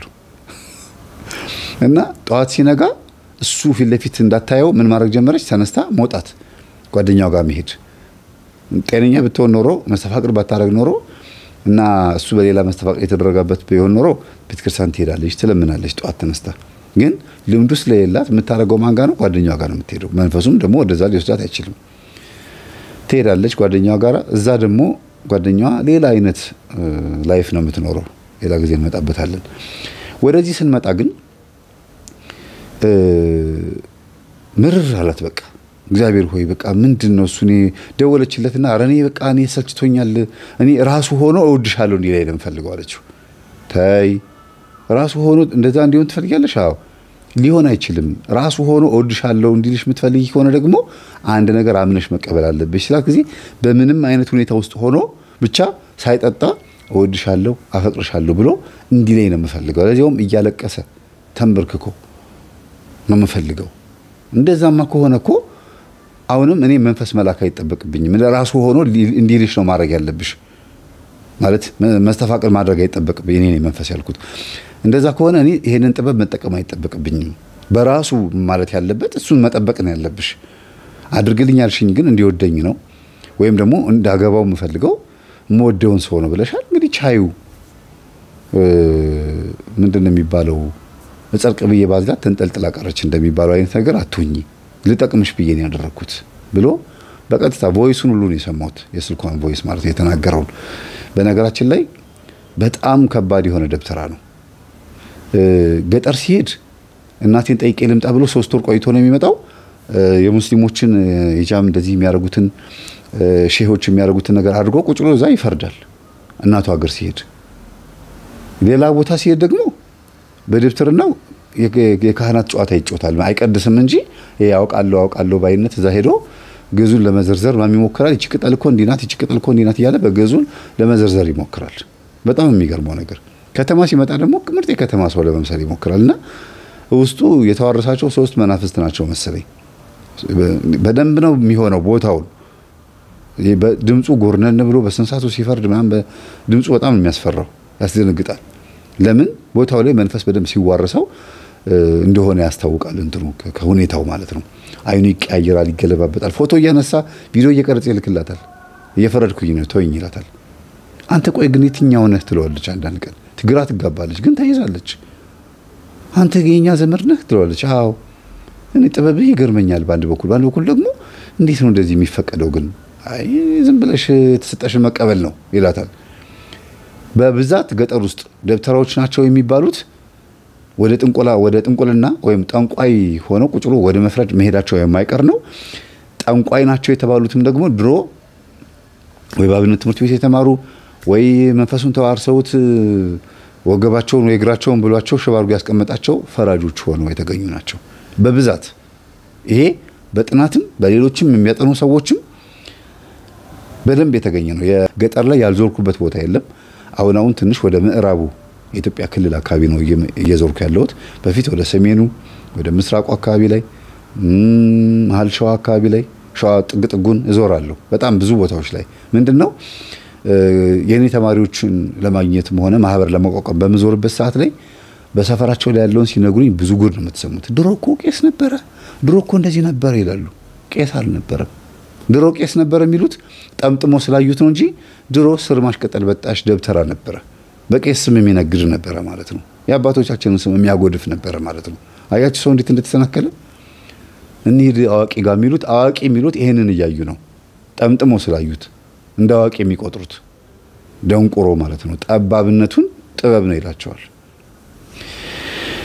እና ጠዋት ሲነጋ እሱ ፊት ለፊት እንዳታየው ምን ማድረግ ጀመረች? ተነስታ መውጣት፣ ጓደኛው ጋር መሄድ። ጤነኛ ብትሆን ኖሮ መስተፋቅር ባታደረግ ኖሮ እና እሱ በሌላ መስተፋቅር የተደረገበት ቢሆን ኖሮ ቤተክርስቲያን ትሄዳለች፣ ትለምናለች ጠዋት ተነስታ። ግን ልምዱ ስለሌላት የምታደርገው ማን ጋር ነው? ጓደኛዋ ጋር ነው የምትሄደው። መንፈሱም ደግሞ ወደዛ ሊወስዳት አይችልም። ትሄዳለች ጓደኛዋ ጋር። እዛ ደግሞ ጓደኛዋ ሌላ አይነት ላይፍ ነው የምትኖረው። ሌላ ጊዜ እንመጣበታለን። ወደዚህ ስንመጣ ግን ምርር አላት። በቃ እግዚአብሔር ሆይ በቃ ምንድን ነው እሱ? እኔ ደወለችለትና ኧረ እኔ በቃ እኔ ሰልችቶኛል፣ እኔ ራሱ ሆኖ እወድሻለሁ እንዲህ ላይ ነው የምፈልገው አለችው። ተይ ራሱ ሆኖ እንደዛ እንዲሆን ትፈልጊያለሽ? አዎ ሊሆን አይችልም። ራሱ ሆኖ እወድሻለሁ እንዲልሽ የምትፈልጊ ከሆነ ደግሞ አንድ ነገር አምነሽ መቀበል አለብሽ ስላት ጊዜ በምንም አይነት ሁኔታ ውስጥ ሆኖ ብቻ ሳይጠጣ እወድሻለሁ፣ አፈቅርሻለሁ ብሎ እንዲህ ላይ ነው የምፈልገው። ለዚያውም እያለቀሰ ተንበርክኮ ነው የምፈልገው። እንደዛማ ከሆነ እኮ አሁንም እኔ መንፈስ መላክ አይጠበቅብኝም። ራሱ ሆኖ እንዲልሽ ነው ማድረግ ያለብሽ። ማለት መስተፋቅር ማድረግ አይጠበቅብኝ እኔ መንፈስ ያልኩት። እንደዛ ከሆነ እኔ ይሄንን ጥበብ መጠቀም አይጠበቅብኝም። በራሱ ማለት ያለበት እሱን መጠበቅ ነው ያለብሽ። አድርግልኝ ያልሽኝ ግን እንዲወደኝ ነው ወይም ደግሞ እንዳገባው የምፈልገው የምወደውን ሰው ነው ብለሻል። እንግዲህ ቻዩ ምንድን ነው የሚባለው በጸርቅ ብዬ ባዝላት ተንጠልጥላ ቀረች እንደሚባለው አይነት ነገር አትሁኝ፣ ልጠቅምሽ ብዬ ነው ያደረግኩት ብሎ በቀጥታ ቮይሱን ሁሉ ነው የሰማሁት። የስልኳን ቮይስ ማለት ነው የተናገረውን። በነገራችን ላይ በጣም ከባድ የሆነ ደብተራ ነው። ገጠር ሲሄድ እናቴን ጠይቄ ልምጣ ብሎ ሶስት ወር ቆይቶ ነው የሚመጣው። የሙስሊሞችን ሂጃብ እንደዚህ የሚያደርጉትን ሼሆች የሚያደርጉትን ነገር አድርጎ ቁጭ ብሎ እዛ ይፈርዳል። እናቱ ሀገር ሲሄድ፣ ሌላ ቦታ ሲሄድ ደግሞ በደብተርናው የካህናት ጨዋታ ይጮታል። አይቀድስም እንጂ ያውቃለሁ አውቃለሁ ባይነት እዛ ሄዶ ገዙን ለመዘርዘር ምናምን ይሞክራል። ይቺ ቅጠል እኮ እንዲህ ናት፣ ይቺ ቅጠል እኮ እንዲህ ናት እያለ በገዙን ለመዘርዘር ይሞክራል። በጣም የሚገርመው ነገር ከተማ ሲመጣ ደግሞ ምርጥ የከተማ ሰው ለመምሰል ይሞክራል። እና ውስጡ የተዋረሳቸው ሶስት መናፍስት ናቸው መሰለኝ። በደንብ ነው የሚሆነው ቦታውን ድምፁ ጎርነን ብሎ በስንሳቱ ሲፈርድ ምናምን ድምፁ በጣም የሚያስፈራው ያስደነግጣል። ለምን ቦታው ላይ መንፈስ በደንብ ሲዋረሰው እንደሆነ ያስታውቃል። እንትኑ ከሁኔታው ማለት ነው። አይኑ ይቀያየራል፣ ይገለባበጣል። ፎቶ እያነሳ ቪዲዮ እየቀረጸ ይልክላታል። እየፈረድኩኝ ነው ተወኝ ይላታል። አንተ ቆይ ግን የትኛው ነህ ትለዋለች። አንዳንድ ቀን ግራ ትጋባለች፣ ግን ተይዛለች። አንተ የኛ ዘመድ ነህ ትለዋለች። አዎ እኔ ጥበብህ ይገርመኛል በአንድ በኩል፣ በአንድ በኩል ደግሞ እንዴት ነው እንደዚህ የሚፈቀደው? ግን አይ ዝም ብለሽ የተሰጠሽን መቀበል ነው ይላታል። በብዛት ገጠር ውስጥ ደብተራዎች ናቸው የሚባሉት ወደ ጥንቆላ ወደ ጥንቁልና ወይም ጠንቋይ ሆነው ቁጭ ብሎ ወደ መፍረድ መሄዳቸው የማይቀር ነው። ጠንቋይ ናቸው የተባሉትም ደግሞ ድሮ ወይ በአብነት ትምህርት ቤት የተማሩ ወይ መንፈሱን ተዋርሰውት ወገባቸውን ወይ እግራቸውን ብሏቸው ሽባ አድርጎ ያስቀመጣቸው ፈራጆች ሆነው የተገኙ ናቸው በብዛት። ይሄ በጥናትም በሌሎችም የሚያጠኑ ሰዎችም በደንብ የተገኘ ነው። የገጠር ላይ ያልዞርኩበት ቦታ የለም። አሁን አሁን ትንሽ ወደ ምዕራቡ የኢትዮጵያ ክልል አካባቢ ነው እየዞርኩ ያለሁት። በፊት ወደ ሰሜኑ ወደ ምስራቁ አካባቢ ላይ መሀል ሸዋ አካባቢ ላይ ሸዋ ጥግ ጥጉን እዞራለሁ። በጣም ብዙ ቦታዎች ላይ ምንድን ነው የእኔ ተማሪዎችን ለማግኘትም ሆነ ማህበር ለማቋቋም በምዞርበት ሰዓት ላይ በሰፈራቸው ላይ ያለውን ሲነግሩኝ ብዙ ጉድ ነው የምትሰሙት። ድሮ እኮ ቄስ ነበረ፣ ድሮ እኮ እንደዚህ ነበረ ይላሉ። ቄስ አልነበረም። ድሮ ቄስ ነበረ የሚሉት ጠምጥሞ ስላዩት ነው እንጂ ድሮ ስር ማሽቀጠል በጣሽ ደብተራ ነበረ። በቄስ ስም የሚነግድ ነበረ ማለት ነው። የአባቶቻችንን ስም የሚያጎድፍ ነበረ ማለት ነው። አያችሁ ሰው እንዴት እንደተሰናከለ። እኒህ አዋቂ ጋር የሚሉት አዋቂ የሚሉት ይሄንን እያዩ ነው። ጠምጥሞ ስላዩት እንደ አዋቂ የሚቆጥሩት ደንቆሮ ማለት ነው። ጠባብነቱን ጥበብ ነው ይላቸዋል።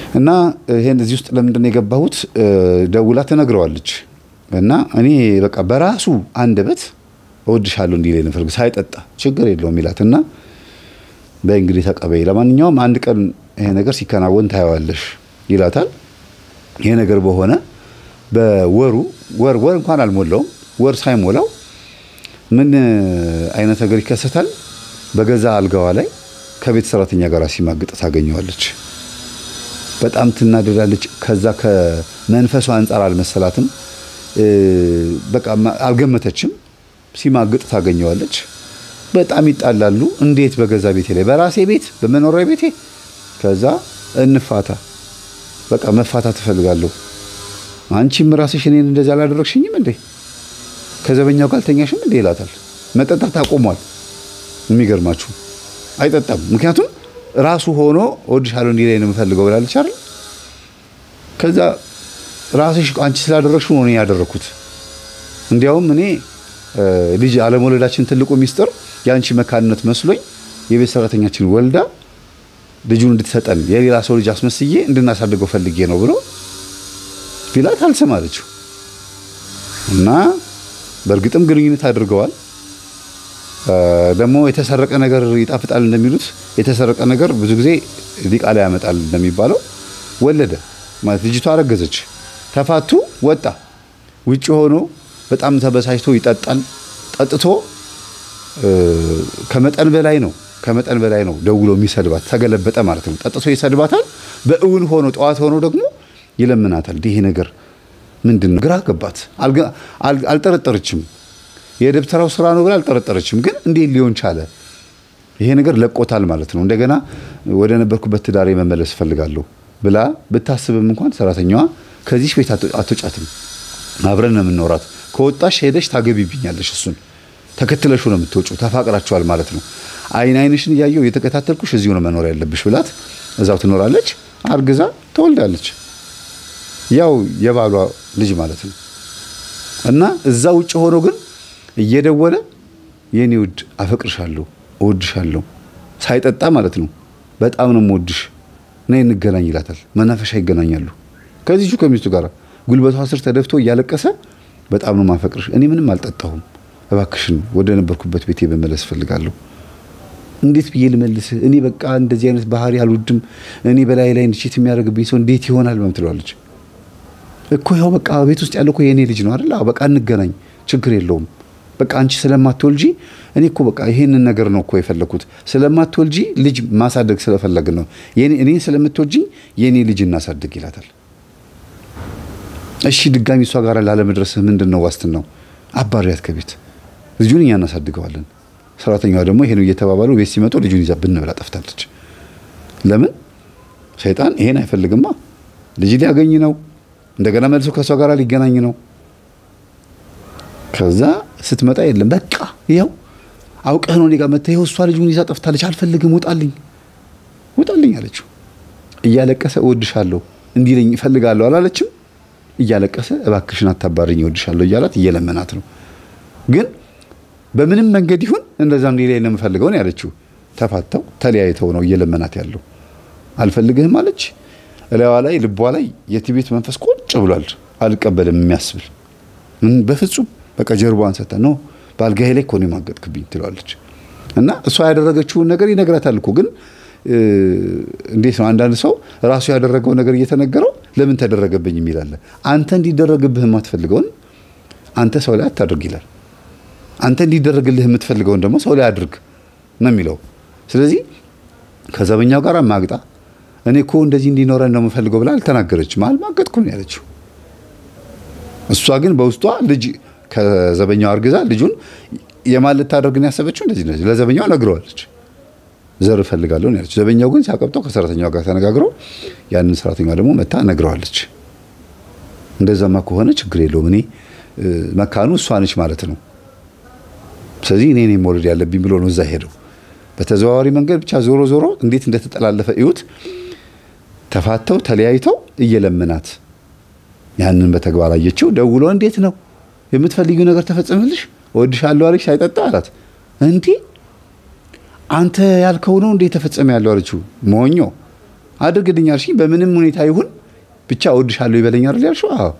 እና ይሄን እዚህ ውስጥ ለምንድን ነው የገባሁት? ደውላ ትነግረዋለች እና እኔ በቃ በራሱ አንደበት እወድሻለሁ እንዲለኝ ነው የምፈልገው ሳይጠጣ ችግር የለውም ይላት እና በእንግዲህ ተቀበይ፣ ለማንኛውም አንድ ቀን ይሄ ነገር ሲከናወን ታየዋለሽ ይላታል። ይሄ ነገር በሆነ በወሩ ወር ወር እንኳን አልሞላውም። ወር ሳይሞላው ምን አይነት ነገር ይከሰታል? በገዛ አልጋዋ ላይ ከቤት ሰራተኛ ጋር ሲማግጥ ታገኘዋለች። በጣም ትናደዳለች። ከዛ ከመንፈሷ አንጻር አልመሰላትም። በቃ አልገመተችም። ሲማግጥ ታገኘዋለች። በጣም ይጣላሉ። እንዴት በገዛ ቤቴ ላይ በራሴ ቤት በመኖሪያ ቤቴ ከዛ እንፋታ፣ በቃ መፋታት እፈልጋለሁ። አንቺም ራስሽ እኔን እንደዚህ አላደረግሽኝም እንዴ? ከዘበኛው ጋር አልተኛሽም እንዴ? ይላታል። መጠጣት አቆሟል። የሚገርማችሁ አይጠጣም። ምክንያቱም ራሱ ሆኖ እወድሻለሁ እንዲህ ላይ ነው የምፈልገው ብላለች አይደል? ከዛ ራስሽ አንቺ ስላደረግሽው ነው እኔ ያደረግኩት። እንዲያውም እኔ ልጅ አለመውለዳችን ትልቁ ሚስጥር የአንቺ መካንነት መስሎኝ የቤት ሰራተኛችን ወልዳ ልጁን እንድትሰጠን የሌላ ሰው ልጅ አስመስዬ እንድናሳድገው ፈልጌ ነው ብሎ ቢላት አልሰማለችው እና በእርግጥም ግንኙነት አድርገዋል። ደግሞ የተሰረቀ ነገር ይጣፍጣል እንደሚሉት የተሰረቀ ነገር ብዙ ጊዜ ዲቃላ ያመጣል እንደሚባለው ወለደ ማለት ልጅቷ አረገዘች። ተፋቱ፣ ወጣ። ውጭ ሆኖ በጣም ተበሳጭቶ ይጠጣል። ጠጥቶ ከመጠን በላይ ነው ከመጠን በላይ ነው ደውሎ የሚሰድባት ተገለበጠ ማለት ነው። ጠጥቶ ይሰድባታል። በእውን ሆኖ ጠዋት ሆኖ ደግሞ ይለምናታል። ይሄ ነገር ምንድን ነው? ግራ ገባት። አልጠረጠረችም። የደብተራው ስራ ነው ብላ አልጠረጠረችም። ግን እንዴት ሊሆን ቻለ? ይሄ ነገር ለቆታል ማለት ነው። እንደገና ወደ ነበርኩበት ትዳሬ መመለስ እፈልጋለሁ ብላ ብታስብም እንኳን ሰራተኛዋ ከዚህ ቤት አትወጫትም፣ አብረን ነው የምንኖራት፣ ከወጣሽ ሄደሽ ታገቢብኛለሽ፣ እሱን ተከትለሹ ነው የምትወጪው፣ ተፋቅራችኋል ማለት ነው። አይን አይንሽን እያየው የተከታተልኩሽ እዚሁ ነው መኖር ያለብሽ ብላት እዛው ትኖራለች። አርግዛ ትወልዳለች። ያው የባሏ ልጅ ማለት ነው። እና እዛ ውጭ ሆኖ ግን እየደወለ የኔ ውድ አፈቅርሻለሁ፣ እወድሻለሁ ሳይጠጣ ማለት ነው። በጣም ነው የምወድሽ፣ ነይ እንገናኝ ይላታል። መናፈሻ ይገናኛሉ። ከዚሁ ከሚስቱ ጋር ጉልበቷ ስር ተደፍቶ እያለቀሰ በጣም ነው ማፈቅርሽ፣ እኔ ምንም አልጠጣሁም፣ እባክሽን ወደ ነበርኩበት ቤቴ መመለስ እፈልጋለሁ። እንዴት ብዬ ልመልስህ? እኔ በቃ እንደዚህ አይነት ባህሪ አልወድም። እኔ በላይ ላይ ንችት የሚያደርግብኝ ሰው እንዴት ይሆናል? ምናምን ትለዋለች እኮ ያው በቃ ቤት ውስጥ ያለው እኮ የእኔ ልጅ ነው አይደል? በቃ እንገናኝ፣ ችግር የለውም። በቃ አንቺ ስለማትወልጂ እኔ እኮ በቃ ይሄንን ነገር ነው እኮ የፈለኩት። ስለማትወልጂ ልጅ ማሳደግ ስለፈለግን ነው። እኔ ስለምትወልጂኝ የእኔ ልጅ እናሳድግ ይላታል። እሺ ድጋሚ እሷ ጋር ላለመድረስህ ምንድን ነው ዋስትናው? አባሪያት ከቤት ልጁን እኛ እናሳድገዋለን። ሰራተኛዋ ደግሞ ይሄን እየተባባሉ ቤት ሲመጡ ልጁን ይዛ ብን ብላ ጠፍታለች። ለምን? ሰይጣን ይሄን አይፈልግማ። ልጅ ሊያገኝ ነው እንደገና መልሶ ከሷ ጋር ሊገናኝ ነው። ከዛ ስትመጣ የለም በቃ ይኸው አውቀህ ነው እኔ ጋር መተህ ይኸው እሷ ልጁን ይዛ ጠፍታለች፣ አልፈልግም፣ ውጣልኝ፣ ውጣልኝ አለችው። እያለቀሰ እወድሻለሁ እንዲለኝ እፈልጋለሁ አላለችም። እያለቀሰ እባክሽን አታባርኝ፣ እወድሻለሁ እያላት እየለመናት ነው። ግን በምንም መንገድ ይሁን እንደዛ እንዲለኝ ነው የምፈልገው ነው ያለችው። ተፋተው ተለያይተው ነው እየለመናት ያለው። አልፈልግህም አለች። እላዋ ላይ ልቧ ላይ የትዕቢት መንፈስ ቁጭ ብሏል። አልቀበልም የሚያስብል በፍጹም በቃ ጀርባዋን ሰታ ነው በአልጋዬ ላይ እኮ ነው የማገጥክብኝ ትለዋለች። እና እሷ ያደረገችውን ነገር ይነግራታል እኮ ግን እንዴት ነው አንዳንድ ሰው ራሱ ያደረገው ነገር እየተነገረው ለምን ተደረገብኝ የሚላለ አንተ እንዲደረግብህ የማትፈልገውን አንተ ሰው ላይ አታድርግ ይላል። አንተ እንዲደረግልህ የምትፈልገውን ደግሞ ሰው ላይ አድርግ ነው የሚለው። ስለዚህ ከዘበኛው ጋር ማግጣ እኔ እኮ እንደዚህ እንዲኖረን ነው የምፈልገው ብላ አልተናገረችም። አልማገጥኩ ነው ያለችው። እሷ ግን በውስጧ ልጅ ከዘበኛው አርግዛ ልጁን የማን ልታደርግ ነው ያሰበችው? እንደዚህ ነው ለዘበኛው ነግረዋለች። ዘር እፈልጋለሁ ነው ያለችው። ዘበኛው ግን ሲያቀብጠው ከሰራተኛው ጋር ተነጋግረው ያንን ሰራተኛዋ ደግሞ መታ ነግረዋለች። እንደዛማ ከሆነ ችግር የለውም እኔ መካኑ እሷ ነች ማለት ነው። ስለዚህ እኔ እኔ መውለድ ያለብኝ ብሎ ነው እዛ ሄደው በተዘዋዋሪ መንገድ ብቻ ዞሮ ዞሮ እንዴት እንደተጠላለፈ እዩት። ተፋተው ተለያይተው እየለመናት ያንን በተግባር አየችው። ደውሎ እንዴት ነው የምትፈልጊው ነገር ተፈጸመልሽ? እወድሻለሁ አለች ሳይጠጣ አላት። እንዲህ አንተ ያልከው ነው እንዴ ተፈጸመ ያለው አለችው። ሞኞ አድርግልኝ አልሽኝ። በምንም ሁኔታ ይሁን ብቻ እወድሻለሁ ይበለኝ አይደል ያልሽው? አዎ።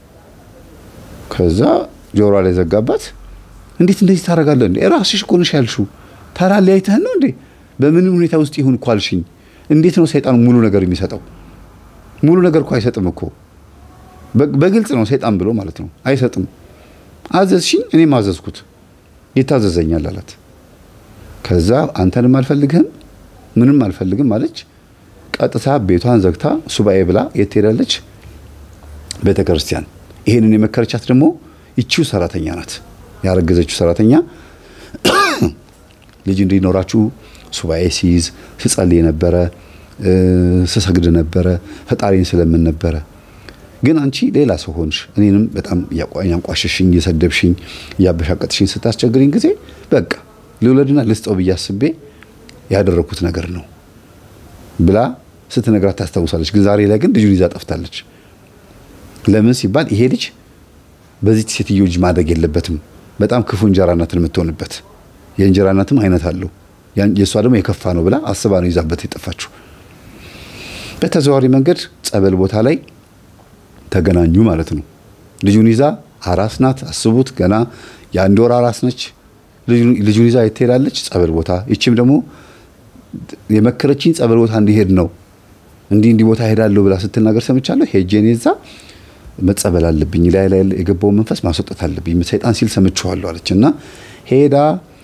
ከዛ ጆሮ ላይ ዘጋባት። እንዴት እንደዚህ ታደርጋለህ እንዴ? ራስሽ እኮ ነሽ ያልሽው። ታላለያይተህን ነው እንዴ? በምንም ሁኔታ ውስጥ ይሁን እኮ አልሽኝ። እንዴት ነው ሰይጣን ሙሉ ነገር የሚሰጠው? ሙሉ ነገር እኮ አይሰጥም እኮ በግልጽ ነው ሰይጣን ብሎ ማለት ነው። አይሰጥም። አዘዝሽኝ፣ እኔም አዘዝኩት፣ ይታዘዘኛል አላት። ከዛ አንተንም አልፈልግህም ምንም አልፈልግም አለች። ቀጥታ ቤቷን ዘግታ ሱባኤ ብላ የት ትሄዳለች? ቤተ ክርስቲያን። ይሄንን የመከረቻት ደግሞ ይቺው ሰራተኛ ናት፣ ያረገዘችው ሰራተኛ ልጅ እንዲኖራችሁ ሱባኤ ሲይዝ ስጸልይ ነበረ፣ ስሰግድ ነበረ፣ ፈጣሪን ስለምን ነበረ ግን አንቺ ሌላ ሰው ሆንሽ። እኔንም በጣም ያንቋሸሽኝ፣ እየሰደብሽኝ፣ እያበሻቀጥሽኝ ስታስቸግሪኝ ጊዜ በቃ ልውለድና ልስጠው ብዬ አስቤ ያደረኩት ነገር ነው ብላ ስትነግራት ታስታውሳለች። ግን ዛሬ ላይ ግን ልጁን ይዛ ጠፍታለች። ለምን ሲባል ይሄ ልጅ በዚህ ሴትዮ ልጅ ማደግ የለበትም። በጣም ክፉ እንጀራ እናትን የምትሆንበት የእንጀራ እናትም አይነት አለው። የእሷ ደግሞ የከፋ ነው ብላ አስባ ነው ይዛበት የጠፋችው። በተዘዋዋሪ መንገድ ጸበል ቦታ ላይ ተገናኙ ማለት ነው። ልጁን ይዛ አራስ ናት። አስቡት፣ ገና የአንድ ወር አራስ ነች። ልጁን ይዛ የት ትሄዳለች? ጸበል ቦታ። ይቺም ደግሞ የመከረችኝ ጸበል ቦታ እንዲሄድ ነው እንዲህ እንዲህ ቦታ ሄዳለሁ ብላ ስትናገር ሰምቻለሁ። ሄጄ እኔ እዛ መጸበል አለብኝ፣ ላይ ላይ የገባውን መንፈስ ማስወጣት አለብኝ፣ ሰይጣን ሲል ሰምቼዋለሁ አለች እና ሄዳ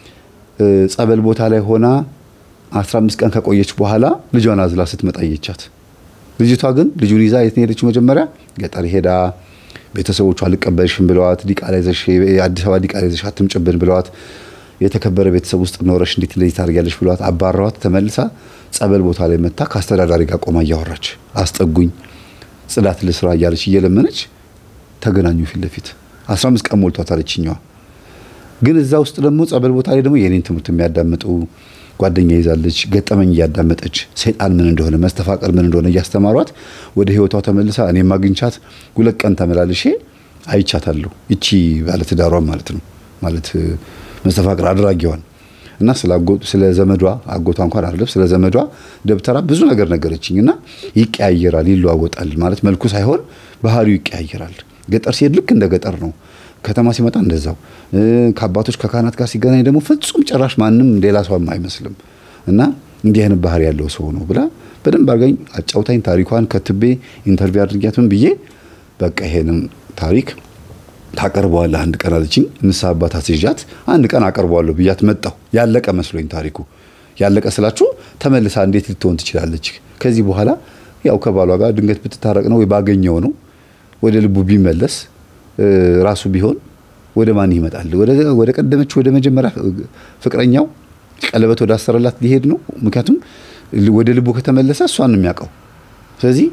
ጸበል ቦታ ላይ ሆና 15 ቀን ከቆየች በኋላ ልጇን አዝላ ስትመጣ አየቻት። ልጅቷ ግን ልጁን ይዛ የት ሄደችው? መጀመሪያ ገጠር ሄዳ ቤተሰቦቿ አልቀበልሽም ብለዋት፣ ዲቃላ ይዘሽ የአዲስ አበባ ዲቃላ ይዘሽ አትምጭብን ብለዋት፣ የተከበረ ቤተሰብ ውስጥ ኖረሽ እንዴት እንደዚህ ታደርጊያለሽ ብለዋት አባረዋት። ተመልሳ ጸበል ቦታ ላይ መታ ከአስተዳዳሪ ጋር ቆማ እያወራች አስጠጉኝ፣ ጽዳት ልስራ እያለች እየለመነች ተገናኙ ፊት ለፊት 15 ቀን ሞልቷታል ይችኛዋ። ግን እዛ ውስጥ ደግሞ ጸበል ቦታ ላይ ደግሞ የኔን ትምህርት የሚያዳምጡ ጓደኛ ይዛለች። ገጠመኝ እያዳመጠች ሰይጣን ምን እንደሆነ መስተፋቀር ምን እንደሆነ እያስተማሯት ወደ ህይወቷ ተመልሳ እኔም አግኝቻት ሁለት ቀን ተመላልሼ አይቻታለሁ። ይቺ ባለትዳሯን ማለት ነው ማለት መስተፋቅር አድራጊዋን እና ስለ ዘመዷ አጎቷ እንኳን አይደለም ስለ ዘመዷ ደብተራ ብዙ ነገር ነገረችኝ። እና ይቀያየራል፣ ይለዋወጣል ማለት መልኩ ሳይሆን ባህሪው ይቀያየራል። ገጠር ሲሄድ ልክ እንደ ገጠር ነው። ከተማ ሲመጣ እንደዛው ከአባቶች ከካህናት ጋር ሲገናኝ ደግሞ ፍጹም ጭራሽ ማንም ሌላ ሰው አይመስልም። እና እንዲህ አይነት ባህሪ ያለው ሰው ነው ብላ በደንብ አድርጋኝ አጫውታኝ ታሪኳን ከትቤ ኢንተርቪው አድርጊያት ምን ብዬ በቃ ይሄንን ታሪክ ታቀርበዋለህ አንድ ቀን አለችኝ። ንስሐ አባት አስይዣት አንድ ቀን አቀርበዋለሁ ብያት መጣሁ። ያለቀ መስሎኝ ታሪኩ ያለቀ ስላችሁ ተመልሳ እንዴት ልትሆን ትችላለች? ከዚህ በኋላ ያው ከባሏ ጋር ድንገት ብትታረቅ ነው ወይ ባገኘው ነው ወደ ልቡ ቢመለስ ራሱ ቢሆን ወደ ማን ይመጣል? ወደ ቀደመች ወደ መጀመሪያ ፍቅረኛው ቀለበት ወደ አሰረላት ሊሄድ ነው። ምክንያቱም ወደ ልቡ ከተመለሰ እሷን ነው የሚያውቀው። ስለዚህ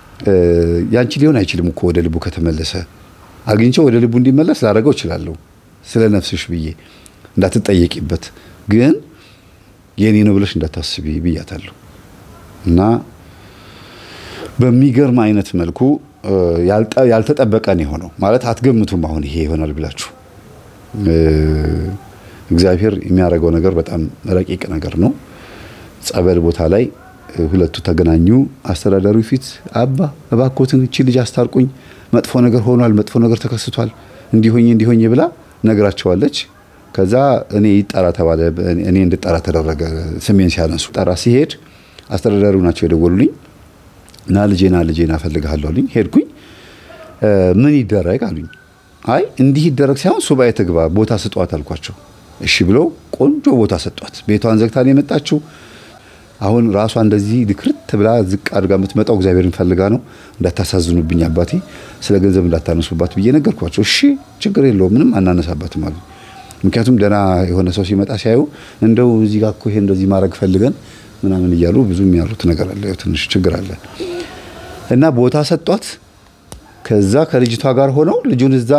ያንቺ ሊሆን አይችልም እኮ ወደ ልቡ ከተመለሰ አግኝቼው ወደ ልቡ እንዲመለስ ላደረገው እችላለሁ፣ ስለ ነፍስሽ ብዬ እንዳትጠየቂበት፣ ግን የኔ ነው ብለሽ እንዳታስቢ ብያታለሁ። እና በሚገርም አይነት መልኩ ያልተጠበቀ ነው የሆነው። ማለት አትገምቱም። አሁን ይሄ ይሆናል ብላችሁ እግዚአብሔር የሚያደርገው ነገር በጣም ረቂቅ ነገር ነው። ጸበል ቦታ ላይ ሁለቱ ተገናኙ። አስተዳዳሪው ፊት አባ እባኮትን እቺ ልጅ አስታርቁኝ፣ መጥፎ ነገር ሆኗል፣ መጥፎ ነገር ተከስቷል፣ እንዲሆኝ እንዲሆኝ ብላ ነግራቸዋለች። ከዛ እኔ ይጠራ ተባለ። እኔ እንድጠራ ተደረገ። ስሜን ሲያነሱ ጠራ ሲሄድ አስተዳዳሪው ናቸው የደወሉልኝ። ና ልጄ ና ልጄ ና እፈልግሃለሁ አሉኝ። ሄድኩኝ። ምን ይደረግ አሉኝ። አይ እንዲህ ይደረግ ሳይሆን ሱባኤ ትግባ ቦታ ስጧት አልኳቸው። እሺ ብለው ቆንጆ ቦታ ሰጧት። ቤቷን ዘግታ ነው የመጣችው። አሁን ራሷ እንደዚህ ድክርት ብላ ዝቅ አድርጋ የምትመጣው እግዚአብሔርን ፈልጋ ነው። እንዳታሳዝኑብኝ አባቴ፣ ስለ ገንዘብ እንዳታነሱባት ብዬ ነገርኳቸው። እሺ ችግር የለውም ምንም አናነሳባትም አሉ። ምክንያቱም ደህና የሆነ ሰው ሲመጣ ሲያዩ እንደው እዚህ ጋር እኮ ይሄ እንደዚህ ማድረግ ፈልገን ምናምን እያሉ ብዙ የሚያሩት ነገር አለ። ትንሽ ችግር አለ እና ቦታ ሰጧት። ከዛ ከልጅቷ ጋር ሆነው ልጁን እዛ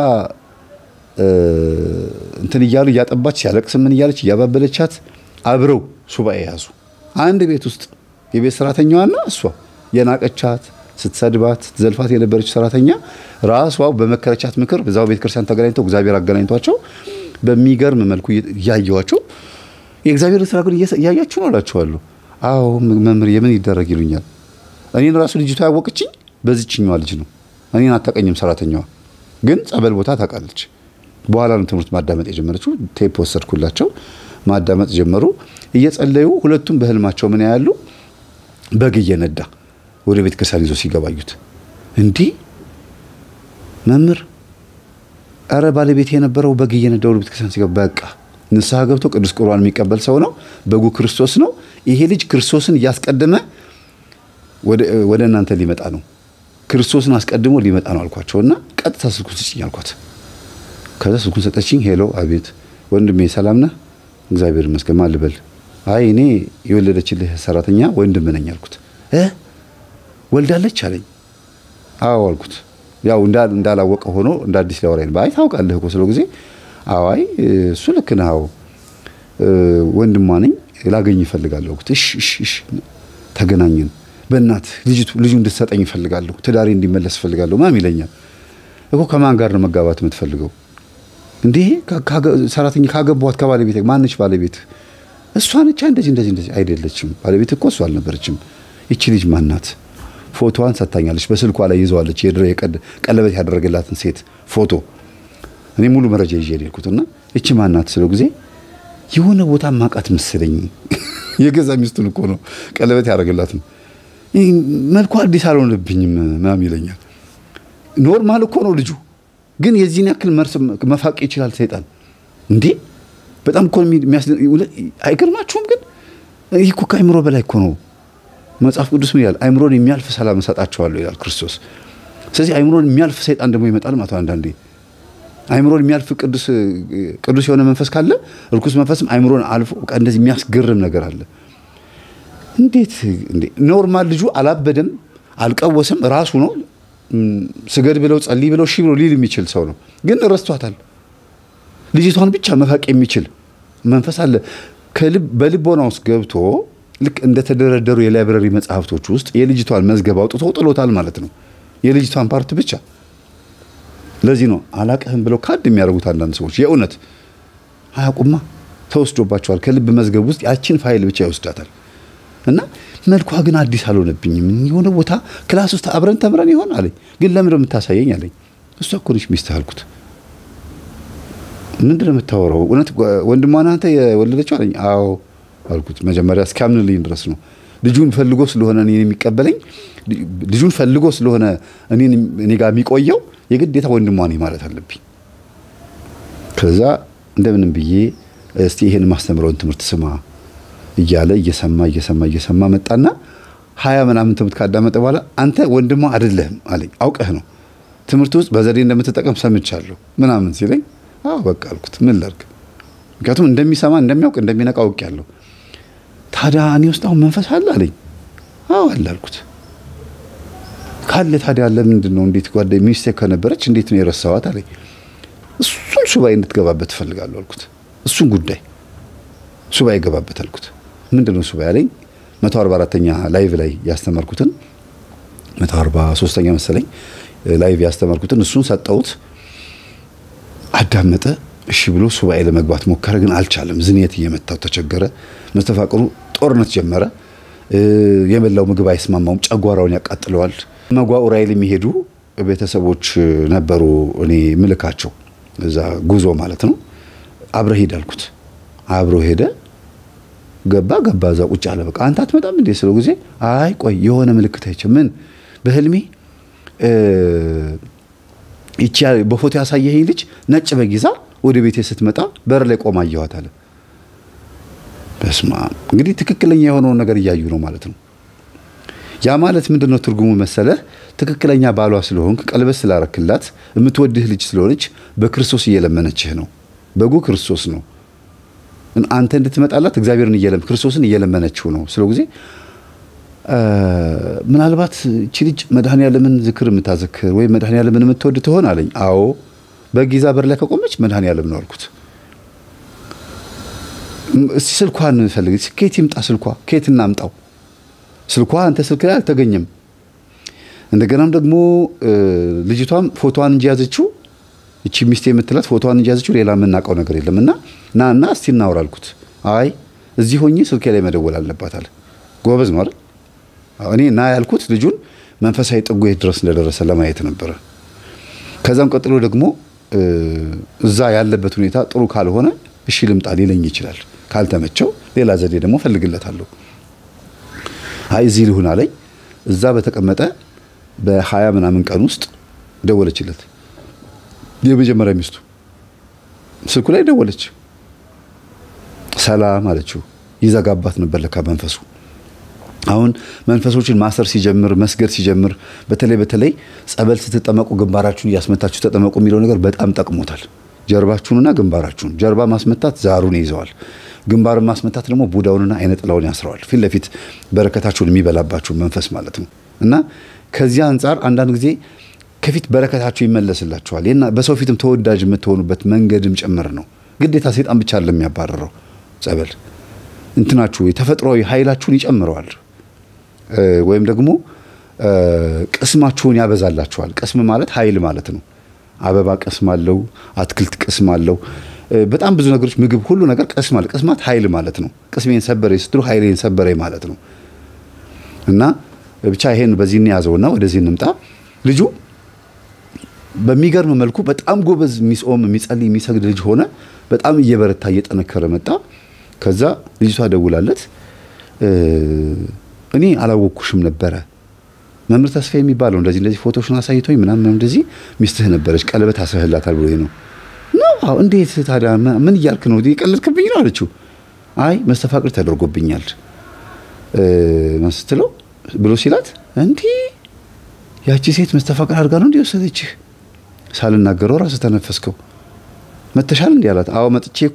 እንትን እያሉ እያጠባች ሲያለቅስ ምን እያለች እያባበለቻት አብረው ሱባኤ ያዙ። አንድ ቤት ውስጥ የቤት ሰራተኛዋና እሷ የናቀቻት ስትሰድባት ስትዘልፋት የነበረች ሰራተኛ ራሷ በመከረቻት ምክር በዛው ቤተ ክርስቲያን ተገናኝተው እግዚአብሔር አገናኝቷቸው በሚገርም መልኩ እያየዋቸው የእግዚአብሔር ስራ ግን እያያችሁ ነው እላችኋለሁ። አዎ መምህር የምን ይደረግ ይሉኛል። እኔን ራሱ ልጅቷ ያወቀችኝ በዚችኛዋ ልጅ ነው። እኔን አታቀኝም ሰራተኛዋ፣ ግን ጸበል ቦታ ታውቃለች። በኋላ ነው ትምህርት ማዳመጥ የጀመረችው። ቴፕ ወሰድኩላቸው፣ ማዳመጥ ጀመሩ። እየጸለዩ ሁለቱም በህልማቸው ምን ያያሉ? በግ እየነዳ ወደ ቤተ ክርስቲያን ይዞ ሲገባዩት እንዲህ መምህር አረ ባለቤት የነበረው በግ እየነዳ ወደ ቤተ ክርስቲያን ሲገባ በቃ ንስሐ ገብቶ ቅዱስ ቁርባን የሚቀበል ሰው ነው። በጉ ክርስቶስ ነው። ይሄ ልጅ ክርስቶስን እያስቀደመ ወደ እናንተ ሊመጣ ነው። ክርስቶስን አስቀድሞ ሊመጣ ነው አልኳቸውና ቀጥታ ስልኩን ስጭኝ አልኳት። ከዛ ስልኩን ሰጠችኝ። ሄሎ፣ አቤት ወንድሜ ሰላም ነህ? እግዚአብሔር ይመስገን። ማን ልበል? አይ እኔ የወለደችልህ ሰራተኛ ወንድም ነኝ አልኩት። እ ወልዳለች አለኝ። አዎ አልኩት። ያው እንዳላወቀ ሆኖ እንደ አዲስ ሊያወራኝ ነው። አይ ታውቃለህ እኮ ስለው ጊዜ አዋይ እሱ ልክ ነህ። አዎ ወንድሟ ነኝ ላገኝ ይፈልጋለሁ አልኩት። እሺ እሺ እሺ ተገናኘን። በእናት ልጅቱ ልጁ እንድትሰጠኝ ይፈልጋለሁ፣ ትዳሬ እንዲመለስ ይፈልጋለሁ ማም ይለኛል እኮ ከማን ጋር ነው መጋባት የምትፈልገው? እንዲህ ሰራተኛ ካገቧት ከባለቤት ማነች ባለቤት? እሷ ነቻ። እንደዚህ እንደዚህ እንደዚህ አይደለችም። ባለቤት እኮ እሷ አልነበረችም። ይቺ ልጅ ማናት? ፎቶዋን ሰጥታኛለች። በስልኳ ላይ ይዘዋለች። የድሮ ቀለበት ያደረገላትን ሴት ፎቶ እኔ ሙሉ መረጃ ይዤ ሄድኩትና እቺ ማናት ስለው ጊዜ የሆነ ቦታ ማቃት መሰለኝ። የገዛ ሚስቱን እኮ ነው ቀለበት ያደረገላት ነው። መልኳ አዲስ አልሆነብኝም ምናምን ይለኛል። ኖርማል እኮ ነው ልጁ፣ ግን የዚህን ያክል መፋቅ ይችላል ሰይጣን እንዴ! በጣም እኮ አይገርማችሁም? ግን ይህ እኮ ከአይምሮ በላይ እኮ ነው። መጽሐፍ ቅዱስ ምን ይላል? አይምሮን የሚያልፍ ሰላም እሰጣቸዋለሁ ይላል ክርስቶስ። ስለዚህ አይምሮን የሚያልፍ ሰይጣን ደግሞ ይመጣል ማለት አንዳንዴ አይምሮን የሚያልፍ ቅዱስ ቅዱስ የሆነ መንፈስ ካለ እርኩስ መንፈስም አይምሮን አልፎ እንደዚህ የሚያስገርም ነገር አለ። እንዴት እንዴ! ኖርማል ልጁ አላበደም፣ አልቀወስም፣ ራሱ ነው። ስገድ ብለው ጸልይ ብለው ሺ ብለው ሊል የሚችል ሰው ነው። ግን ረስቷታል። ልጅቷን ብቻ መፋቅ የሚችል መንፈስ አለ። በልቦና ውስጥ ገብቶ ልክ እንደተደረደሩ የላይብረሪ መጽሐፍቶች ውስጥ የልጅቷን መዝገብ አውጥቶ ጥሎታል ማለት ነው። የልጅቷን ፓርት ብቻ ለዚህ ነው አላቅህም ብለው ካድ የሚያደርጉት አንዳንድ ሰዎች የእውነት አያውቁማ፣ ተወስዶባቸዋል። ከልብ መዝገብ ውስጥ ያችን ፋይል ብቻ ይወስዳታል። እና መልኳ ግን አዲስ አልሆነብኝም። የሆነ ቦታ ክላስ ውስጥ አብረን ተምረን ይሆን አለኝ። ግን ለምን የምታሳየኝ አለኝ። እሷ እኮ ነች ሚስትህ አልኩት። ምንድን ነው የምታወራው? እውነት ወንድሟ ነህ አንተ የወለደችው አለኝ። አዎ አልኩት። መጀመሪያ እስኪያምንልኝ ድረስ ነው ልጁን ፈልጎ ስለሆነ እኔን የሚቀበለኝ ልጁን ፈልጎ ስለሆነ እኔ ጋር የሚቆየው የግዴታ ወንድሟ ነኝ ማለት አለብኝ። ከዛ እንደምንም ብዬ እስቲ ይሄን ማስተምረውን ትምህርት ስማ እያለ እየሰማ እየሰማ እየሰማ መጣና ሀያ ምናምን ትምህርት ካዳመጠ በኋላ አንተ ወንድሟ አይደለህም አለኝ። አውቀህ ነው ትምህርት ውስጥ በዘዴ እንደምትጠቀም ሰምቻለሁ ምናምን ሲለኝ አዎ በቃ አልኩት። ምን ላድርግ? ምክንያቱም እንደሚሰማ እንደሚያውቅ እንደሚነቃ አውቄያለሁ። ታዲያ እኔ ውስጥ አሁን መንፈስ አለ አለኝ። አዎ አለ አልኩት። ካለ ታዲያ ለምንድን ነው እንዴት ጓደ ሚስቴ ከነበረች እንዴት ነው የረሳዋት አለኝ። እሱን ሱባኤ እንድትገባበት ትፈልጋለሁ አልኩት። እሱን ጉዳይ ሱባኤ ገባበት አልኩት። ምንድን ነው ሱባኤ አለኝ። መቶ አርባ አራተኛ ላይቭ ላይ ያስተማርኩትን መቶ አርባ ሶስተኛ መሰለኝ ላይቭ ያስተማርኩትን እሱን ሰጠሁት። አዳመጠ። እሺ ብሎ ሱባኤ ለመግባት ሞከረ፣ ግን አልቻለም። ዝንየት እየመታው ተቸገረ። መስተፋቅሩ ጦርነት ጀመረ። የበላው ምግብ አይስማማውም፣ ጨጓራውን ያቃጥለዋል። መጓ ኡራኤል የሚሄዱ ቤተሰቦች ነበሩ፣ እኔ ምልካቸው እዛ ጉዞ ማለት ነው። አብረ ሂድ አልኩት። አብሮ ሄደ። ገባ ገባ እዛ ቁጭ አለ። በቃ አንተ አትመጣም እንዴ ስለው ጊዜ አይ ቆይ የሆነ ምልክት አይቼ ምን በህልሜ ይቺ በፎቶ ያሳየኸኝ ልጅ ነጭ በግ ይዛ ወደ ቤቴ ስትመጣ በር ላይ ቆማ አየኋት አለ። በስማ እንግዲህ ትክክለኛ የሆነውን ነገር እያዩ ነው ማለት ነው። ያ ማለት ምንድን ነው ትርጉሙ መሰለህ? ትክክለኛ ባሏ ስለሆንክ ቀለበት ስላረክላት የምትወድህ ልጅ ስለሆነች በክርስቶስ እየለመነችህ ነው። በጉ ክርስቶስ ነው። አንተ እንድትመጣላት እግዚአብሔርን እየለም ክርስቶስን እየለመነችው ነው ስለው ጊዜ ምናልባት እቺ ልጅ መድኃኔዓለምን ዝክር የምታዘክር ወይም መድኃኔዓለምን የምትወድ ትሆን አለኝ። አዎ በጊዛ በር ላይ ከቆመች መድኃኔዓለም ነው አልኩት። እስቲ ስልኳን ፈልግ፣ ከየት ይምጣ ስልኳ፣ ከየት እናምጣው? ስልኳ አንተ ስልክ ላይ አልተገኘም። እንደገናም ደግሞ ልጅቷም ፎቶዋን እንጂ ያዘችው እቺ ሚስቴ የምትላት ፎቶዋን እንጂ ያዘችው ሌላ የምናውቀው ነገር የለም። እና ና እና እስቲ እናውራ አልኩት። አይ እዚህ ሆኜ ስልኬ ላይ መደወል አለባት አለ። ጎበዝ ነው አይደል? እኔ ና ያልኩት ልጁን መንፈሳዊ ጥጉ የት ድረስ እንደደረሰ ለማየት ነበረ። ከዛም ቀጥሎ ደግሞ እዛ ያለበት ሁኔታ ጥሩ ካልሆነ እሺ ልምጣ ሊለኝ ይችላል። ካልተመቸው ሌላ ዘዴ ደግሞ ፈልግለታለሁ። አይ እዚህ ልሁን አለኝ። እዛ በተቀመጠ በሀያ ምናምን ቀን ውስጥ ደወለችለት። የመጀመሪያ ሚስቱ ስልኩ ላይ ደወለች። ሰላም አለችው። ይዘጋባት ነበር ለካ መንፈሱ። አሁን መንፈሶችን ማሰር ሲጀምር መስገድ ሲጀምር በተለይ በተለይ ጸበል ስትጠመቁ ግንባራችሁን እያስመታችሁ ተጠመቁ የሚለው ነገር በጣም ጠቅሞታል። ጀርባችሁንና ግንባራችሁን ጀርባ ማስመታት ዛሩን ይዘዋል። ግንባርን ማስመታት ደግሞ ቡዳውንና አይነ ጥላውን ያስረዋል። ፊት ለፊት በረከታችሁን የሚበላባችሁ መንፈስ ማለት ነው። እና ከዚህ አንጻር አንዳንድ ጊዜ ከፊት በረከታችሁ ይመለስላችኋል። በሰው ፊትም ተወዳጅ የምትሆኑበት መንገድም ጭምር ነው። ግዴታ ሴጣን ብቻ አለ የሚያባረረው ጸበል እንትናችሁ የተፈጥሯዊ ኃይላችሁን ይጨምረዋል ወይም ደግሞ ቅስማችሁን ያበዛላችኋል። ቅስም ማለት ኃይል ማለት ነው። አበባ ቅስም አለው፣ አትክልት ቅስም አለው። በጣም ብዙ ነገሮች፣ ምግብ፣ ሁሉ ነገር ቅስም አለ። ቅስማት ኃይል ማለት ነው። ቅስሜን ሰበሬ ስትሉ ኃይሌን ሰበሬ ማለት ነው። እና ብቻ ይሄን በዚህ እንያዘውና ወደዚህ እንምጣ። ልጁ በሚገርም መልኩ በጣም ጎበዝ የሚጾም የሚጸልይ የሚሰግድ ልጅ ሆነ። በጣም እየበረታ እየጠነከረ መጣ። ከዛ ልጅቷ ደውላለት እኔ አላወቅኩሽም ነበረ መምህር ተስፋ የሚባለው እንደዚህ እንደዚህ ፎቶሽን አሳይቶኝ ምናምን እንደዚህ ሚስትህ ነበረች ቀለበት አስረህላታል ብሎ ነው ነው እንዴት ታዲያ ምን እያልክ ነው የቀለድክብኝ ነው አለችው አይ መስተፋቅር ተደርጎብኛል ስትለው ብሎ ሲላት እንዲህ ያቺ ሴት መስተፋቅር አድርጋ ነው እንዲህ ወሰደችህ ሳልናገረው ራስህ ተነፈስከው መተሻል እንዲህ አላት አዎ መጥቼ እኮ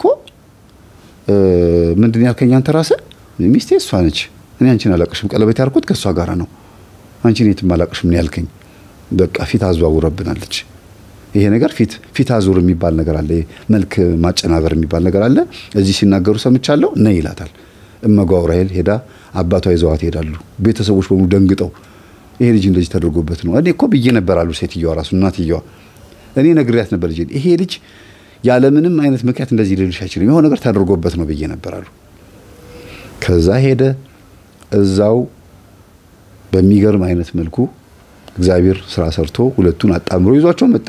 ምንድን ያልከኝ አንተ ራስህ ሚስቴ እሷ ነች እኔ አንቺን አላቅሽም ቀለበት ያልኩት ከእሷ ጋር ነው አንቺን የትም አላቅሽም ነው ያልከኝ በቃ ፊት አዘዋውረብናለች ይሄ ነገር ፊት ፊት አዙር የሚባል ነገር አለ መልክ ማጨናበር የሚባል ነገር አለ እዚህ ሲናገሩ ሰምቻለሁ ነይ ይላታል እመጓ ዑራኤል ሄዳ አባቷ ይዘዋት ይሄዳሉ ቤተሰቦች በሙሉ ደንግጠው ይሄ ልጅ እንደዚህ ተደርጎበት ነው እኔ እኮ ብዬ ነበር አሉ ሴትዮዋ ራሱ እናትየዋ እኔ ነግሬያት ነበር ልጅ ይሄ ልጅ ያለምንም አይነት ምክንያት እንደዚህ ሊልሽ አይችልም የሆነ ነገር ተደርጎበት ነው ብዬ ነበር አሉ ከዛ ሄደ እዛው በሚገርም አይነት መልኩ እግዚአብሔር ስራ ሰርቶ ሁለቱን አጣምሮ ይዟቸው መጣ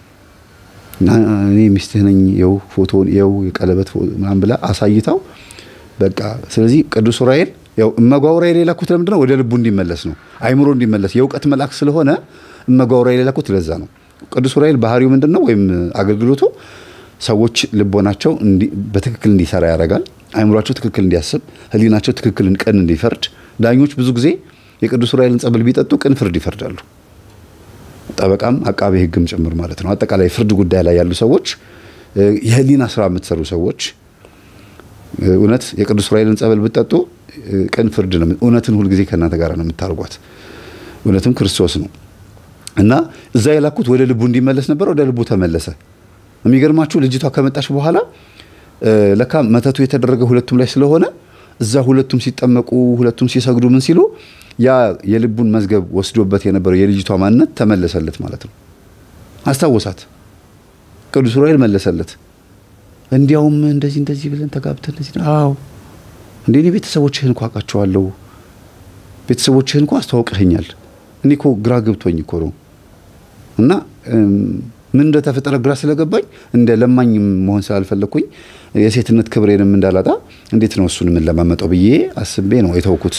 እኔ ሚስትህ ነኝ የው ፎቶን የው የቀለበት ምናምን ብላ አሳይታው በቃ ስለዚህ ቅዱስ ዑራኤል ያው እመጓ ዑራኤል የላኩት ለምንድን ነው ወደ ልቡ እንዲመለስ ነው አይምሮ እንዲመለስ የእውቀት መልአክ ስለሆነ እመጓ ዑራኤል የላኩት ለዛ ነው ቅዱስ ዑራኤል ባህሪው ምንድን ነው ወይም አገልግሎቱ ሰዎች ልቦናቸው በትክክል እንዲሰራ ያደርጋል አይምሯቸው ትክክል እንዲያስብ ህሊናቸው ትክክል ቀን እንዲፈርድ ዳኞች ብዙ ጊዜ የቅዱስ ዑራኤልን ጸበል ቢጠጡ ቅን ፍርድ ይፈርዳሉ ጠበቃም አቃቤ ህግም ጭምር ማለት ነው አጠቃላይ ፍርድ ጉዳይ ላይ ያሉ ሰዎች የህሊና ስራ የምትሰሩ ሰዎች እውነት የቅዱስ ዑራኤልን ጸበል ብትጠጡ ቅን ፍርድ ነው እውነትን ሁልጊዜ ከእናንተ ጋር ነው የምታርጓት እውነትም ክርስቶስ ነው እና እዛ የላኩት ወደ ልቡ እንዲመለስ ነበር ወደ ልቡ ተመለሰ የሚገርማችሁ ልጅቷ ከመጣች በኋላ ለካ መተቱ የተደረገ ሁለቱም ላይ ስለሆነ እዛ ሁለቱም ሲጠመቁ ሁለቱም ሲሰግዱ ምን ሲሉ ያ የልቡን መዝገብ ወስዶበት የነበረው የልጅቷ ማንነት ተመለሰለት ማለት ነው አስታወሳት ቅዱስ ዑራኤል መለሰለት እንዲያውም እንደዚህ እንደዚህ ብለን ተጋብተን እንደዚህ አዎ እንዴ እኔ ቤተሰቦችህን እኮ አውቃቸዋለሁ ቤተሰቦችህን እኮ አስተዋውቀኸኛል እኔ እኮ ግራ ገብቶኝ እኮ ነው እና ምን እንደተፈጠረ ግራ ስለገባኝ እንደ ለማኝ መሆን ስላልፈለግኩኝ የሴትነት ክብሬንም እንዳላጣ እንዴት ነው እሱን የምንለማመጠው ብዬ አስቤ ነው የተውኩት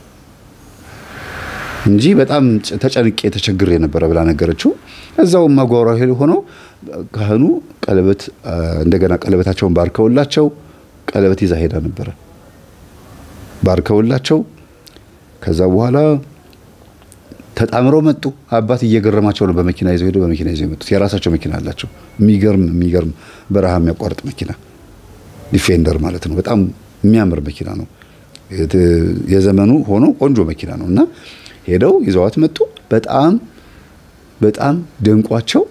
እንጂ በጣም ተጨንቄ ተቸግሬ የነበረ ብላ ነገረችው። እዛው እመጓ ዑራኤል ሆኖ ካህኑ ቀለበት እንደገና ቀለበታቸውን ባርከውላቸው ቀለበት ይዛ ሄዳ ነበረ። ባርከውላቸው ከዛ በኋላ ተጣምረው መጡ። አባት እየገረማቸው ነው። በመኪና ይዘው ሄደው በመኪና ይዘው የመጡት የራሳቸው መኪና አላቸው። የሚገርም የሚገርም በረሃ የሚያቋርጥ መኪና ዲፌንደር ማለት ነው። በጣም የሚያምር መኪና ነው። የዘመኑ ሆኖ ቆንጆ መኪና ነው እና ሄደው ይዘዋት መጡ። በጣም በጣም ደንቋቸው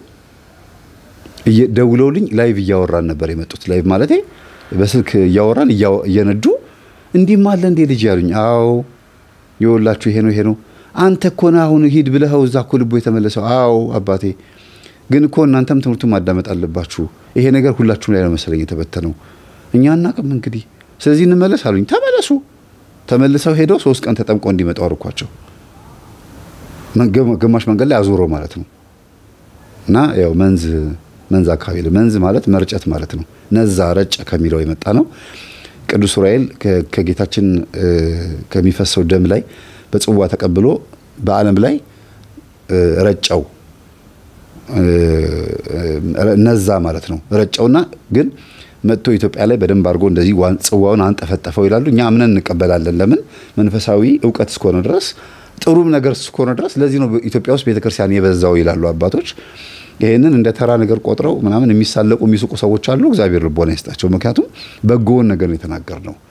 ደውለውልኝ ላይቭ እያወራን ነበር የመጡት። ላይቭ ማለት በስልክ እያወራን እየነዱ እንዲህም አለ እንዴ ልጅ ያሉኝ። አዎ የወላችሁ ይሄ ነው ይሄ ነው አንተ እኮ ነህ አሁን ሂድ ብለኸው እዛ እኮ ልቦ የተመለሰው። አዎ አባቴ፣ ግን እኮ እናንተም ትምህርቱን ማዳመጥ አለባችሁ። ይሄ ነገር ሁላችሁም ላይ ነው መሰለኝ የተበተነው። እኛ አናቅም እንግዲህ፣ ስለዚህ እንመለስ አሉኝ። ተመለሱ። ተመልሰው ሄደው ሶስት ቀን ተጠምቀው እንዲመጡ አርኳቸው። ግማሽ መንገድ ላይ አዙሮ ማለት ነው እና ያው መንዝ መንዝ አካባቢ መንዝ ማለት መርጨት ማለት ነው። ነዛ ረጨ ከሚለው የመጣ ነው። ቅዱስ ዑራኤል ከጌታችን ከሚፈሰው ደም ላይ በጽዋ ተቀብሎ በዓለም ላይ ረጨው ነዛ ማለት ነው። ረጨውና ግን መጥቶ ኢትዮጵያ ላይ በደንብ አድርጎ እንደዚህ ጽዋውን አንጠፈጠፈው ይላሉ። እኛ አምነን እንቀበላለን። ለምን መንፈሳዊ እውቀት እስከሆነ ድረስ ጥሩም ነገር እስከሆነ ድረስ ለዚህ ነው ኢትዮጵያ ውስጥ ቤተክርስቲያን የበዛው ይላሉ አባቶች። ይህንን እንደ ተራ ነገር ቆጥረው ምናምን የሚሳለቁ የሚስቁ ሰዎች አሉ። እግዚአብሔር ልቦና ይስጣቸው። ምክንያቱም በጎውን ነገር ነው የተናገር ነው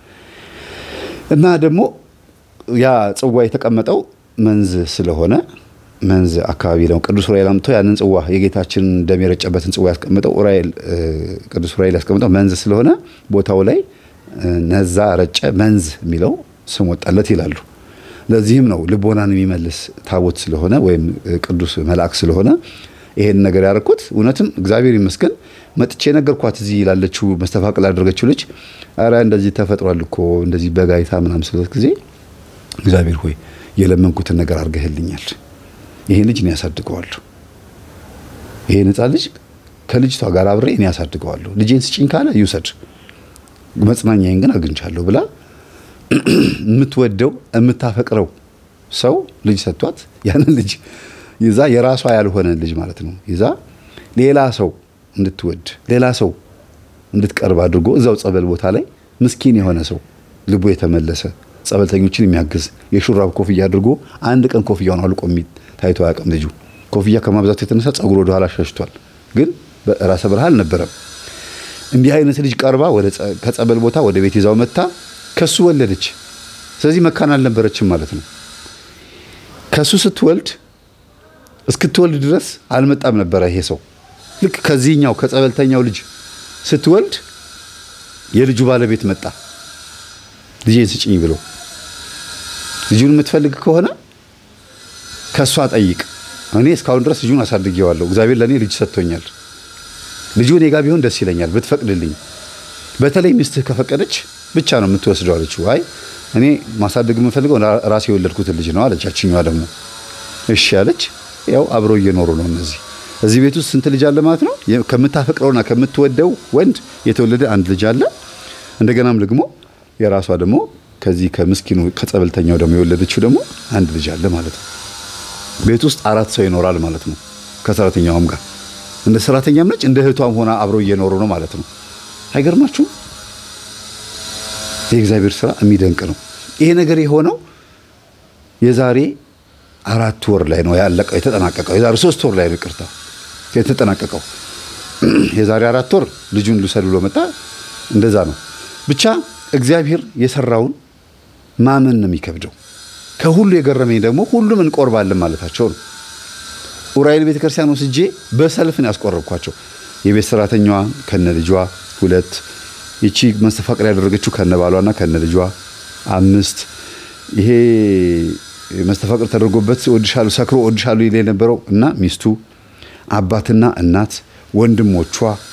እና ደግሞ ያ ጽዋ የተቀመጠው መንዝ ስለሆነ መንዝ አካባቢ ነው። ቅዱስ ዑራኤል አምጥቶ ያንን ጽዋ የጌታችን ደም የረጨበትን ጽዋ ያስቀምጠው ዑራኤል ቅዱስ ዑራኤል ያስቀምጠው መንዝ ስለሆነ ቦታው ላይ ነዛ ረጨ መንዝ የሚለው ስም ወጣለት ይላሉ። ለዚህም ነው ልቦናን የሚመልስ ታቦት ስለሆነ ወይም ቅዱስ መልአክ ስለሆነ ይሄን ነገር ያደረኩት። እውነትም እግዚአብሔር ይመስገን መጥቼ ነገርኳት። እዚህ ላለችው መስተፋቅል ያደረገችው ልጅ አረ እንደዚህ ተፈጥሯል እኮ እንደዚህ በጋይታ ምናምን ስለት ጊዜ እግዚአብሔር ሆይ የለመንኩትን ነገር አድርገህልኛል። ይሄ ልጅ እኔ ያሳድገዋለሁ። ይሄ ሕፃን ልጅ ከልጅቷ ጋር አብሬ እኔ ያሳድገዋለሁ። ልጄን ስጭኝ ካለ ይውሰድ፣ መጽናኛዬን ግን አግኝቻለሁ ብላ የምትወደው የምታፈቅረው ሰው ልጅ ሰጥቷት ያንን ልጅ ይዛ የራሷ ያልሆነ ልጅ ማለት ነው ይዛ ሌላ ሰው እንድትወድ ሌላ ሰው እንድትቀርብ አድርጎ እዛው ጸበል ቦታ ላይ ምስኪን የሆነ ሰው ልቡ የተመለሰ ጸበልተኞችን የሚያግዝ የሹራብ ኮፍያ አድርጎ አንድ ቀን ኮፍያውን አልቆ ታይቶ አያውቅም። ልጁ ኮፍያ ከማብዛቱ የተነሳ ጸጉሩ ወደኋላ ሸሽቷል። ግን ራሰ በረሃ አልነበረም። እንዲህ አይነት ልጅ ቀርባ ከጸበል ቦታ ወደ ቤት ይዛው መታ ከሱ ወለደች። ስለዚህ መካን አልነበረችም ማለት ነው። ከሱ ስትወልድ እስክትወልድ ድረስ አልመጣም ነበረ ይሄ ሰው። ልክ ከዚህኛው ከጸበልተኛው ልጅ ስትወልድ የልጁ ባለቤት መጣ ልጄን ስጭኝ ብሎ ልጁን የምትፈልግ ከሆነ ከእሷ ጠይቅ። እኔ እስካሁን ድረስ ልጁን አሳድጌዋለሁ። እግዚአብሔር ለእኔ ልጅ ሰጥቶኛል። ልጁ እኔ ጋ ቢሆን ደስ ይለኛል ብትፈቅድልኝ። በተለይ ሚስትህ ከፈቀደች ብቻ ነው የምትወስደው አለችው። አይ እኔ ማሳደግ የምፈልገው ራሴ የወለድኩትን ልጅ ነው አለች። ያችኛዋ ደግሞ እሺ አለች። ያው አብረው እየኖሩ ነው እነዚህ እዚህ ቤት ውስጥ ስንት ልጅ አለ ማለት ነው? ከምታፈቅረውና ከምትወደው ወንድ የተወለደ አንድ ልጅ አለ። እንደገናም ደግሞ የራሷ ደግሞ ከዚህ ከምስኪኑ ከጸበልተኛው ደግሞ የወለደችው ደግሞ አንድ ልጅ አለ ማለት ነው። ቤት ውስጥ አራት ሰው ይኖራል ማለት ነው። ከሰራተኛዋም ጋር እንደ ሰራተኛም ነች፣ እንደ እህቷም ሆና አብረው እየኖሩ ነው ማለት ነው። አይገርማችሁም? የእግዚአብሔር ስራ የሚደንቅ ነው። ይሄ ነገር የሆነው የዛሬ አራት ወር ላይ ነው ያለቀው የተጠናቀቀው። የዛሬ ሶስት ወር ላይ ነው ይቅርታ የተጠናቀቀው። የዛሬ አራት ወር ልጁን ልውሰድ ብሎ መጣ። እንደዛ ነው ብቻ እግዚአብሔር የሰራውን ማመን ነው የሚከብደው። ከሁሉ የገረመኝ ደግሞ ሁሉም እንቆርባለን ማለታቸው ነው። ዑራኤል ቤተክርስቲያን ወስጄ በሰልፍ ነው ያስቆረብኳቸው። የቤት ሰራተኛዋ ከነ ልጇ ሁለት፣ ይቺ መስተፋቅር ያደረገችው ከነ ባሏና ከነ ልጇ አምስት፣ ይሄ መስተፋቅር ተደርጎበት ወድሻሉ ሰክሮ ወድሻሉ ይል የነበረው እና ሚስቱ፣ አባትና እናት፣ ወንድሞቿ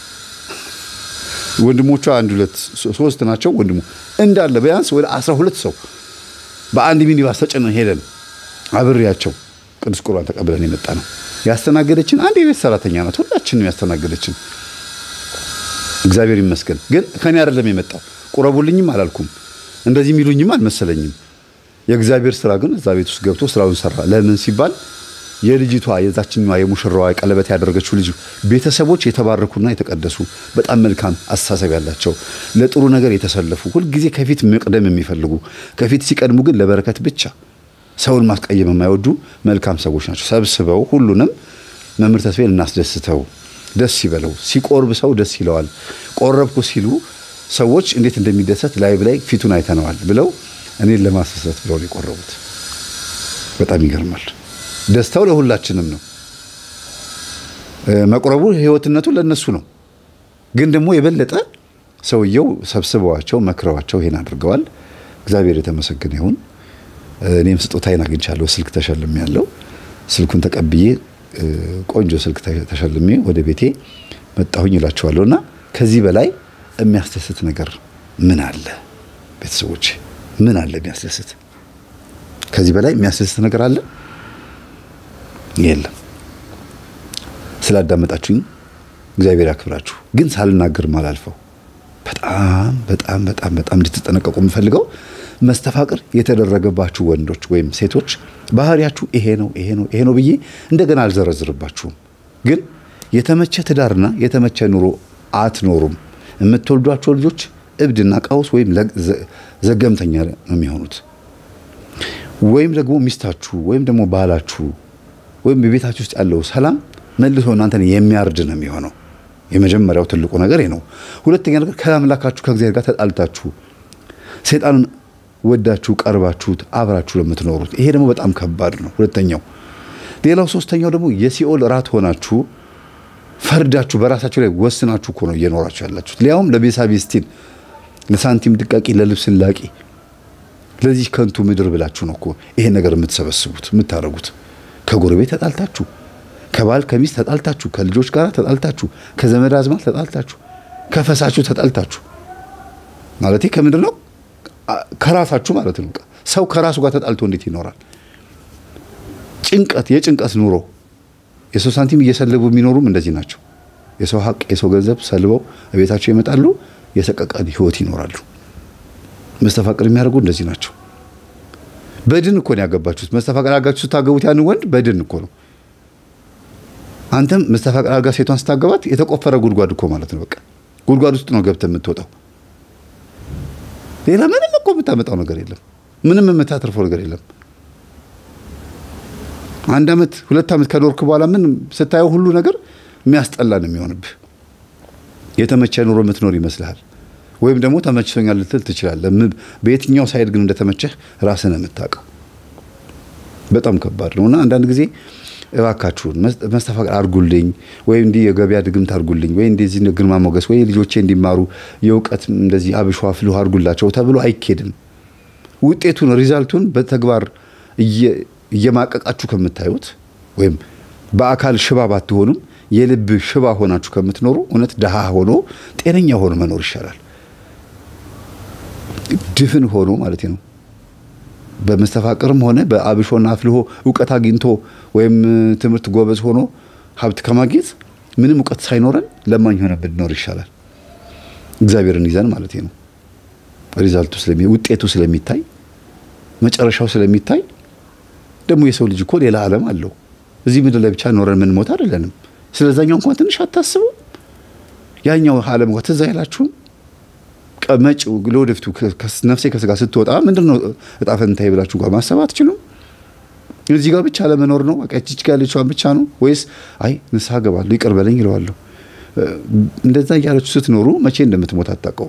ወንድሞቿ አንድ ሁለት ሶስት ናቸው። ወንድሞ እንዳለ ቢያንስ ወደ አስራ ሁለት ሰው በአንድ ሚኒባስ ተጭነን ሄደን አብሬያቸው ቅዱስ ቁርባን ተቀብለን የመጣ ነው። ያስተናገደችን አንድ የቤት ሰራተኛ ናት። ሁላችንም ያስተናገደችን እግዚአብሔር ይመስገን። ግን ከኔ አይደለም የመጣው። ቁረቡልኝም አላልኩም፣ እንደዚህ የሚሉኝም አልመሰለኝም። የእግዚአብሔር ስራ ግን እዛ ቤት ውስጥ ገብቶ ስራውን ሰራ። ለምን ሲባል የልጅቷ የዛችኛዋ የሙሽራዋ ቀለበት ያደረገችው ልጅ ቤተሰቦች የተባረኩና የተቀደሱ በጣም መልካም አስተሳሰብ ያላቸው ለጥሩ ነገር የተሰለፉ ሁልጊዜ ከፊት መቅደም የሚፈልጉ ከፊት ሲቀድሙ ግን ለበረከት ብቻ ሰውን ማስቀየም የማይወዱ መልካም ሰዎች ናቸው። ሰብስበው ሁሉንም መምህር ተስፋዬን እናስደስተው፣ ደስ ይበለው፣ ሲቆርብ ሰው ደስ ይለዋል። ቆረብኩ ሲሉ ሰዎች እንዴት እንደሚደሰት ላይቭ ላይ ፊቱን አይተነዋል ብለው እኔን ለማስደሰት ብለው ነው የቆረቡት። በጣም ይገርማል። ደስታው ለሁላችንም ነው። መቁረቡ ህይወትነቱ ለነሱ ነው። ግን ደግሞ የበለጠ ሰውየው ሰብስበዋቸው መክረዋቸው ይሄን አድርገዋል። እግዚአብሔር የተመሰገነ ይሁን። እኔም ስጦታዬን አግኝቻለሁ። ስልክ ተሸልሜ ያለው ስልኩን ተቀብዬ ቆንጆ ስልክ ተሸልሜ ወደ ቤቴ መጣሁኝ እላቸዋለሁ። እና ከዚህ በላይ የሚያስደስት ነገር ምን አለ? ቤተሰቦች ምን አለ የሚያስደስት? ከዚህ በላይ የሚያስደስት ነገር አለ? የለም። ስላዳመጣችሁኝ እግዚአብሔር ያክብራችሁ። ግን ሳልናገር ማላልፈው በጣም በጣም በጣም በጣም እንድትጠነቀቁ የምፈልገው መስተፋቅር የተደረገባችሁ ወንዶች ወይም ሴቶች ባህሪያችሁ ይሄ ነው ይሄ ነው ይሄ ነው ብዬ እንደገና አልዘረዝርባችሁም። ግን የተመቸ ትዳርና የተመቸ ኑሮ አትኖሩም። የምትወልዷቸው ልጆች እብድና ቀውስ ወይም ዘገምተኛ ነው የሚሆኑት። ወይም ደግሞ ሚስታችሁ ወይም ደግሞ ባላችሁ ወይም በቤታችሁ ውስጥ ያለው ሰላም መልሶ እናንተን የሚያርድ ነው የሚሆነው። የመጀመሪያው ትልቁ ነገር ነው። ሁለተኛ ነገር ከአምላካችሁ ከእግዚአብሔር ጋር ተጣልታችሁ ሰይጣንን ወዳችሁ ቀርባችሁት አብራችሁ ለምትኖሩት ይሄ ደግሞ በጣም ከባድ ነው። ሁለተኛው ሌላው ሶስተኛው ደግሞ የሲኦል ራት ሆናችሁ ፈርዳችሁ በራሳችሁ ላይ ወስናችሁ እኮ ነው እየኖራችሁ ያላችሁት። ሊያውም ለቤሳቤስቲን ለሳንቲም ድቃቂ፣ ለልብስ ላቂ፣ ለዚህ ከንቱ ምድር ብላችሁ ነው እኮ ይሄን ነገር የምትሰበስቡት የምታደርጉት። ከጎረቤት ተጣልታችሁ፣ ከባል ከሚስት ተጣልታችሁ፣ ከልጆች ጋር ተጣልታችሁ፣ ከዘመድ አዝማድ ተጣልታችሁ፣ ከፈሳችሁ ተጣልታችሁ ማለት ከምንድን ነው ከራሳችሁ ማለት ነው። ሰው ከራሱ ጋር ተጣልቶ እንዴት ይኖራል? ጭንቀት፣ የጭንቀት ኑሮ የሰው ሳንቲም እየሰለቡ የሚኖሩም እንደዚህ ናቸው። የሰው ሀቅ፣ የሰው ገንዘብ ሰልበው ቤታቸው ይመጣሉ። የሰቀቀን ህይወት ይኖራሉ። መስተፋቅር የሚያደርጉ እንደዚህ ናቸው። በድን እኮ ነው ያገባችሁት። መስተፋቅር አድርጋችሁ ስታገቡት ያን ወንድ በድን እኮ ነው። አንተም መስተፋቅር አድርጋ ሴቷን ስታገባት የተቆፈረ ጉድጓድ እኮ ማለት ነው። በቃ ጉድጓድ ውስጥ ነው ገብተህ የምትወጣው። ሌላ ምንም እኮ የምታመጣው ነገር የለም። ምንም የምታተርፈው ነገር የለም። አንድ ዓመት ሁለት ዓመት ከኖርክ በኋላ ምን ስታየው ሁሉ ነገር የሚያስጠላ ነው የሚሆንብህ። የተመቸ ኑሮ የምትኖር ይመስልሃል፣ ወይም ደግሞ ተመችቶኛል ልትል ትችላለህ። በየትኛው ሳይድ ግን እንደተመቸህ ራስን የምታውቀው በጣም ከባድ ነው እና አንዳንድ ጊዜ እባካችሁን መስተፋቅር አድርጉልኝ፣ ወይ እንዲህ የገበያ ድግምት አድርጉልኝ፣ ወይ እንደዚህ ግርማ ሞገስ፣ ወይ ልጆቼ እንዲማሩ የእውቀት እንደዚህ አብሿ ፍልሁ አድርጉላቸው ተብሎ አይኬድም። ውጤቱን ሪዛልቱን በተግባር እየማቀቃችሁ ከምታዩት ወይም በአካል ሽባ ባትሆኑም የልብ ሽባ ሆናችሁ ከምትኖሩ እውነት ድሃ ሆኖ ጤነኛ ሆኖ መኖር ይሻላል። ድፍን ሆኖ ማለት ነው። በመስተፋቅርም ሆነ በአብሾና አፍልሆ እውቀት አግኝቶ ወይም ትምህርት ጎበዝ ሆኖ ሀብት ከማግኘት ምንም እውቀት ሳይኖረን ለማኝ ሆነ ብንኖር ይሻላል። እግዚአብሔርን ይዘን ማለት ነው። ሪዛልቱ ውጤቱ ስለሚታይ መጨረሻው ስለሚታይ ደግሞ የሰው ልጅ እኮ ሌላ ዓለም አለው። እዚህ ምድር ላይ ብቻ ኖረን የምንሞት አይደለንም። ስለዛኛው እንኳን ትንሽ አታስቡ። ያኛው ዓለም እንኳ ትዝ አይላችሁም? መጪው ለወደፊቱ ነፍሴ ከስጋ ስትወጣ ምንድን ነው እጣ ፈንታዬ ብላችሁ እንኳ ማሰብ አትችሉም። እዚህ ጋር ብቻ ለመኖር ነው በቃ እቺ ጋር ያለችዋን ብቻ ነው ወይስ አይ ንስሐ ገባለሁ ይቅር በለኝ ይለዋለሁ። እንደዛ እያለችሁ ስትኖሩ መቼ እንደምትሞት አታውቀውም።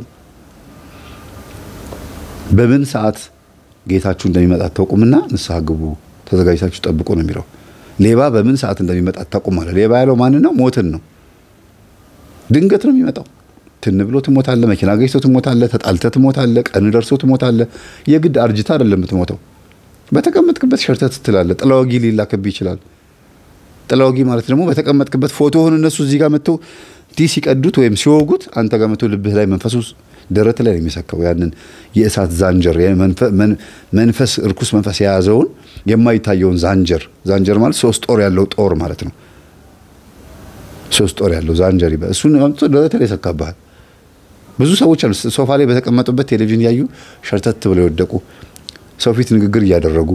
በምን ሰዓት ጌታችሁ እንደሚመጣ አታውቁምና ንስሐ ግቡ፣ ተዘጋጅታችሁ ጠብቁ ነው የሚለው። ሌባ በምን ሰዓት እንደሚመጣ አታውቁም አለ። ሌባ ያለው ማንን ነው? ሞትን ነው። ድንገት ነው የሚመጣው። ትን ብሎ ትሞታለህ፣ መኪና ገጭቶ ትሞታለህ፣ ተጣልተህ ትሞታለህ፣ ቀን ደርሶ ትሞታለህ። የግድ አርጅታ አይደለም የምትሞተው። በተቀመጥክበት ሸርተት ትላለህ። ጥላወጊ ሊላክብህ ይችላል። ጥላወጊ ማለት ደግሞ በተቀመጥክበት ፎቶህን እነሱ እዚህ ጋር መጥተው ዲህ ሲቀዱት ወይም ሲወጉት አንተ ጋር መጥተው ልብህ ላይ መንፈሱ ደረት ላይ ነው የሚሰካው። ያንን የእሳት ዛንጀር መንፈስ እርኩስ መንፈስ የያዘውን የማይታየውን ዛንጀር ዛንጀር ማለት ሶስት ጦር ያለው ጦር ማለት ነው። ሶስት ጦር ያለው ዛንጀር ይበ እሱን አምጥቶ ደረት ላይ ይሰካብሃል። ብዙ ሰዎች አሉ ሶፋ ላይ በተቀመጡበት ቴሌቪዥን ያዩ ሸርተት ብለው የወደቁ ሰው ፊት ንግግር እያደረጉ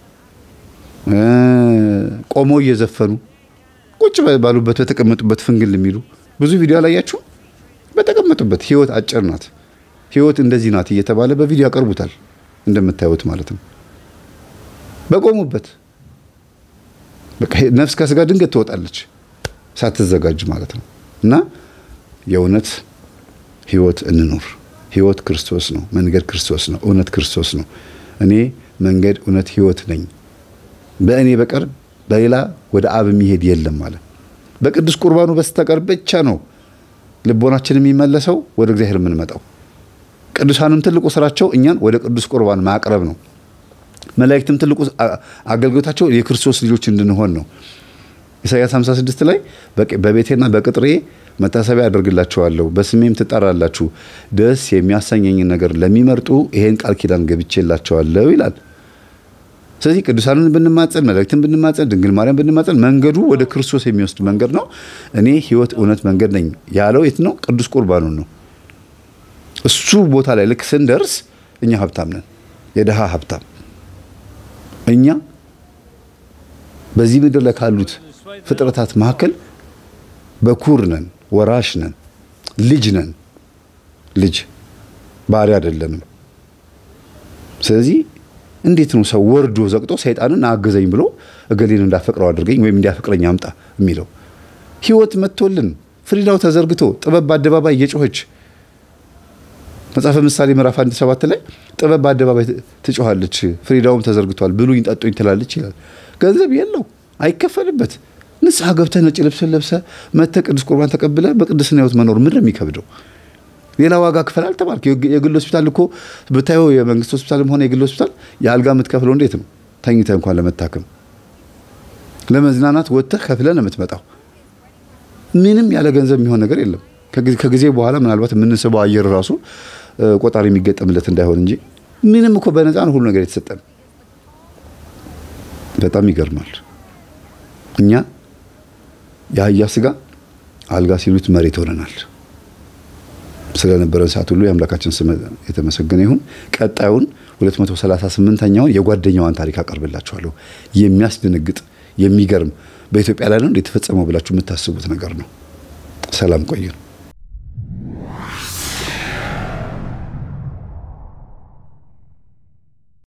ቆመው እየዘፈኑ ቁጭ ባሉበት በተቀመጡበት ፍንግል የሚሉ ብዙ ቪዲዮ አላያችሁም? በተቀመጡበት ህይወት አጭር ናት፣ ህይወት እንደዚህ ናት እየተባለ በቪዲዮ ያቀርቡታል። እንደምታዩት ማለት ነው። በቆሙበት በቃ ነፍስ ከስጋ ድንገት ትወጣለች ሳትዘጋጅ ማለት ነው። እና የእውነት ህይወት እንኑር። ህይወት ክርስቶስ ነው። መንገድ ክርስቶስ ነው። እውነት ክርስቶስ ነው። እኔ መንገድ፣ እውነት፣ ህይወት ነኝ በእኔ በቀር በሌላ ወደ አብ የሚሄድ የለም ማለት በቅዱስ ቁርባኑ በስተቀር ብቻ ነው ልቦናችን የሚመለሰው ወደ እግዚአብሔር የምንመጣው። ቅዱሳንም ትልቁ ስራቸው እኛን ወደ ቅዱስ ቁርባን ማቅረብ ነው። መላእክትም ትልቁ አገልግሎታቸው የክርስቶስ ልጆች እንድንሆን ነው። ኢሳያስ 56 ላይ በቤቴና በቅጥሬ መታሰቢያ አደርግላቸዋለሁ፣ በስሜም ትጠራላችሁ፣ ደስ የሚያሰኘኝን ነገር ለሚመርጡ ይሄን ቃል ኪዳን ገብቼላቸዋለሁ ይላል። ስለዚህ ቅዱሳንን ብንማጸን፣ መላእክትን ብንማጸን፣ ድንግል ማርያም ብንማጸን መንገዱ ወደ ክርስቶስ የሚወስድ መንገድ ነው። እኔ ሕይወት፣ እውነት፣ መንገድ ነኝ ያለው የት ነው? ቅዱስ ቁርባኑን ነው። እሱ ቦታ ላይ ልክ ስንደርስ እኛ ሀብታም ነን፣ የድሃ ሀብታም እኛ በዚህ ምድር ላይ ካሉት ፍጥረታት መካከል በኩር ነን፣ ወራሽ ነን፣ ልጅ ነን። ልጅ ባሪያ አይደለንም። ስለዚህ እንዴት ነው ሰው ወርዶ ዘቅጦ ሰይጣንን አገዘኝ ብሎ እገሌን እንዳፈቅረው አድርገኝ ወይም እንዲያፈቅረኝ አምጣ የሚለው? ህይወት መጥቶልን ፍሪዳው ተዘርግቶ ጥበብ በአደባባይ እየጮኸች መጽሐፈ ምሳሌ ምዕራፍ አንድ ሰባት ላይ ጥበብ በአደባባይ ትጮኻለች፣ ፍሪዳውም ተዘርግቷል፣ ብሉኝ ጠጡኝ ትላለች ይላል። ገንዘብ የለው አይከፈልበት። ንስሐ ገብተህ ነጭ ልብስን ለብሰህ መጥተህ ቅዱስ ቁርባን ተቀብለህ በቅድስና ህይወት መኖር ምንድን ነው የሚከብደው? ሌላ ዋጋ ክፈል አልተባልክ። የግል ሆስፒታል እኮ ብታየው የመንግስት ሆስፒታልም ሆነ የግል ሆስፒታል የአልጋ የምትከፍለው እንዴት ነው? ተኝተህ እንኳን ለመታከም ለመዝናናት ወጥተህ ከፍለህ ነው የምትመጣው። ምንም ያለ ገንዘብ የሚሆን ነገር የለም። ከጊዜ በኋላ ምናልባት የምንስበው አየር ራሱ ቆጣሪ የሚገጠምለት እንዳይሆን እንጂ ምንም እኮ በነፃ ነው ሁሉ ነገር የተሰጠን። በጣም ይገርማል። እኛ የአህያ ስጋ አልጋ ሲሉት መሬት ሆነናል። ስለነበረን ሰዓት ሁሉ የአምላካችን ስም የተመሰገነ ይሁን። ቀጣዩን 238ኛውን የጓደኛዋን ታሪክ አቀርብላችኋለሁ። የሚያስደነግጥ የሚገርም በኢትዮጵያ ላይ ነው የተፈጸመው ብላችሁ የምታስቡት ነገር ነው። ሰላም ቆዩን።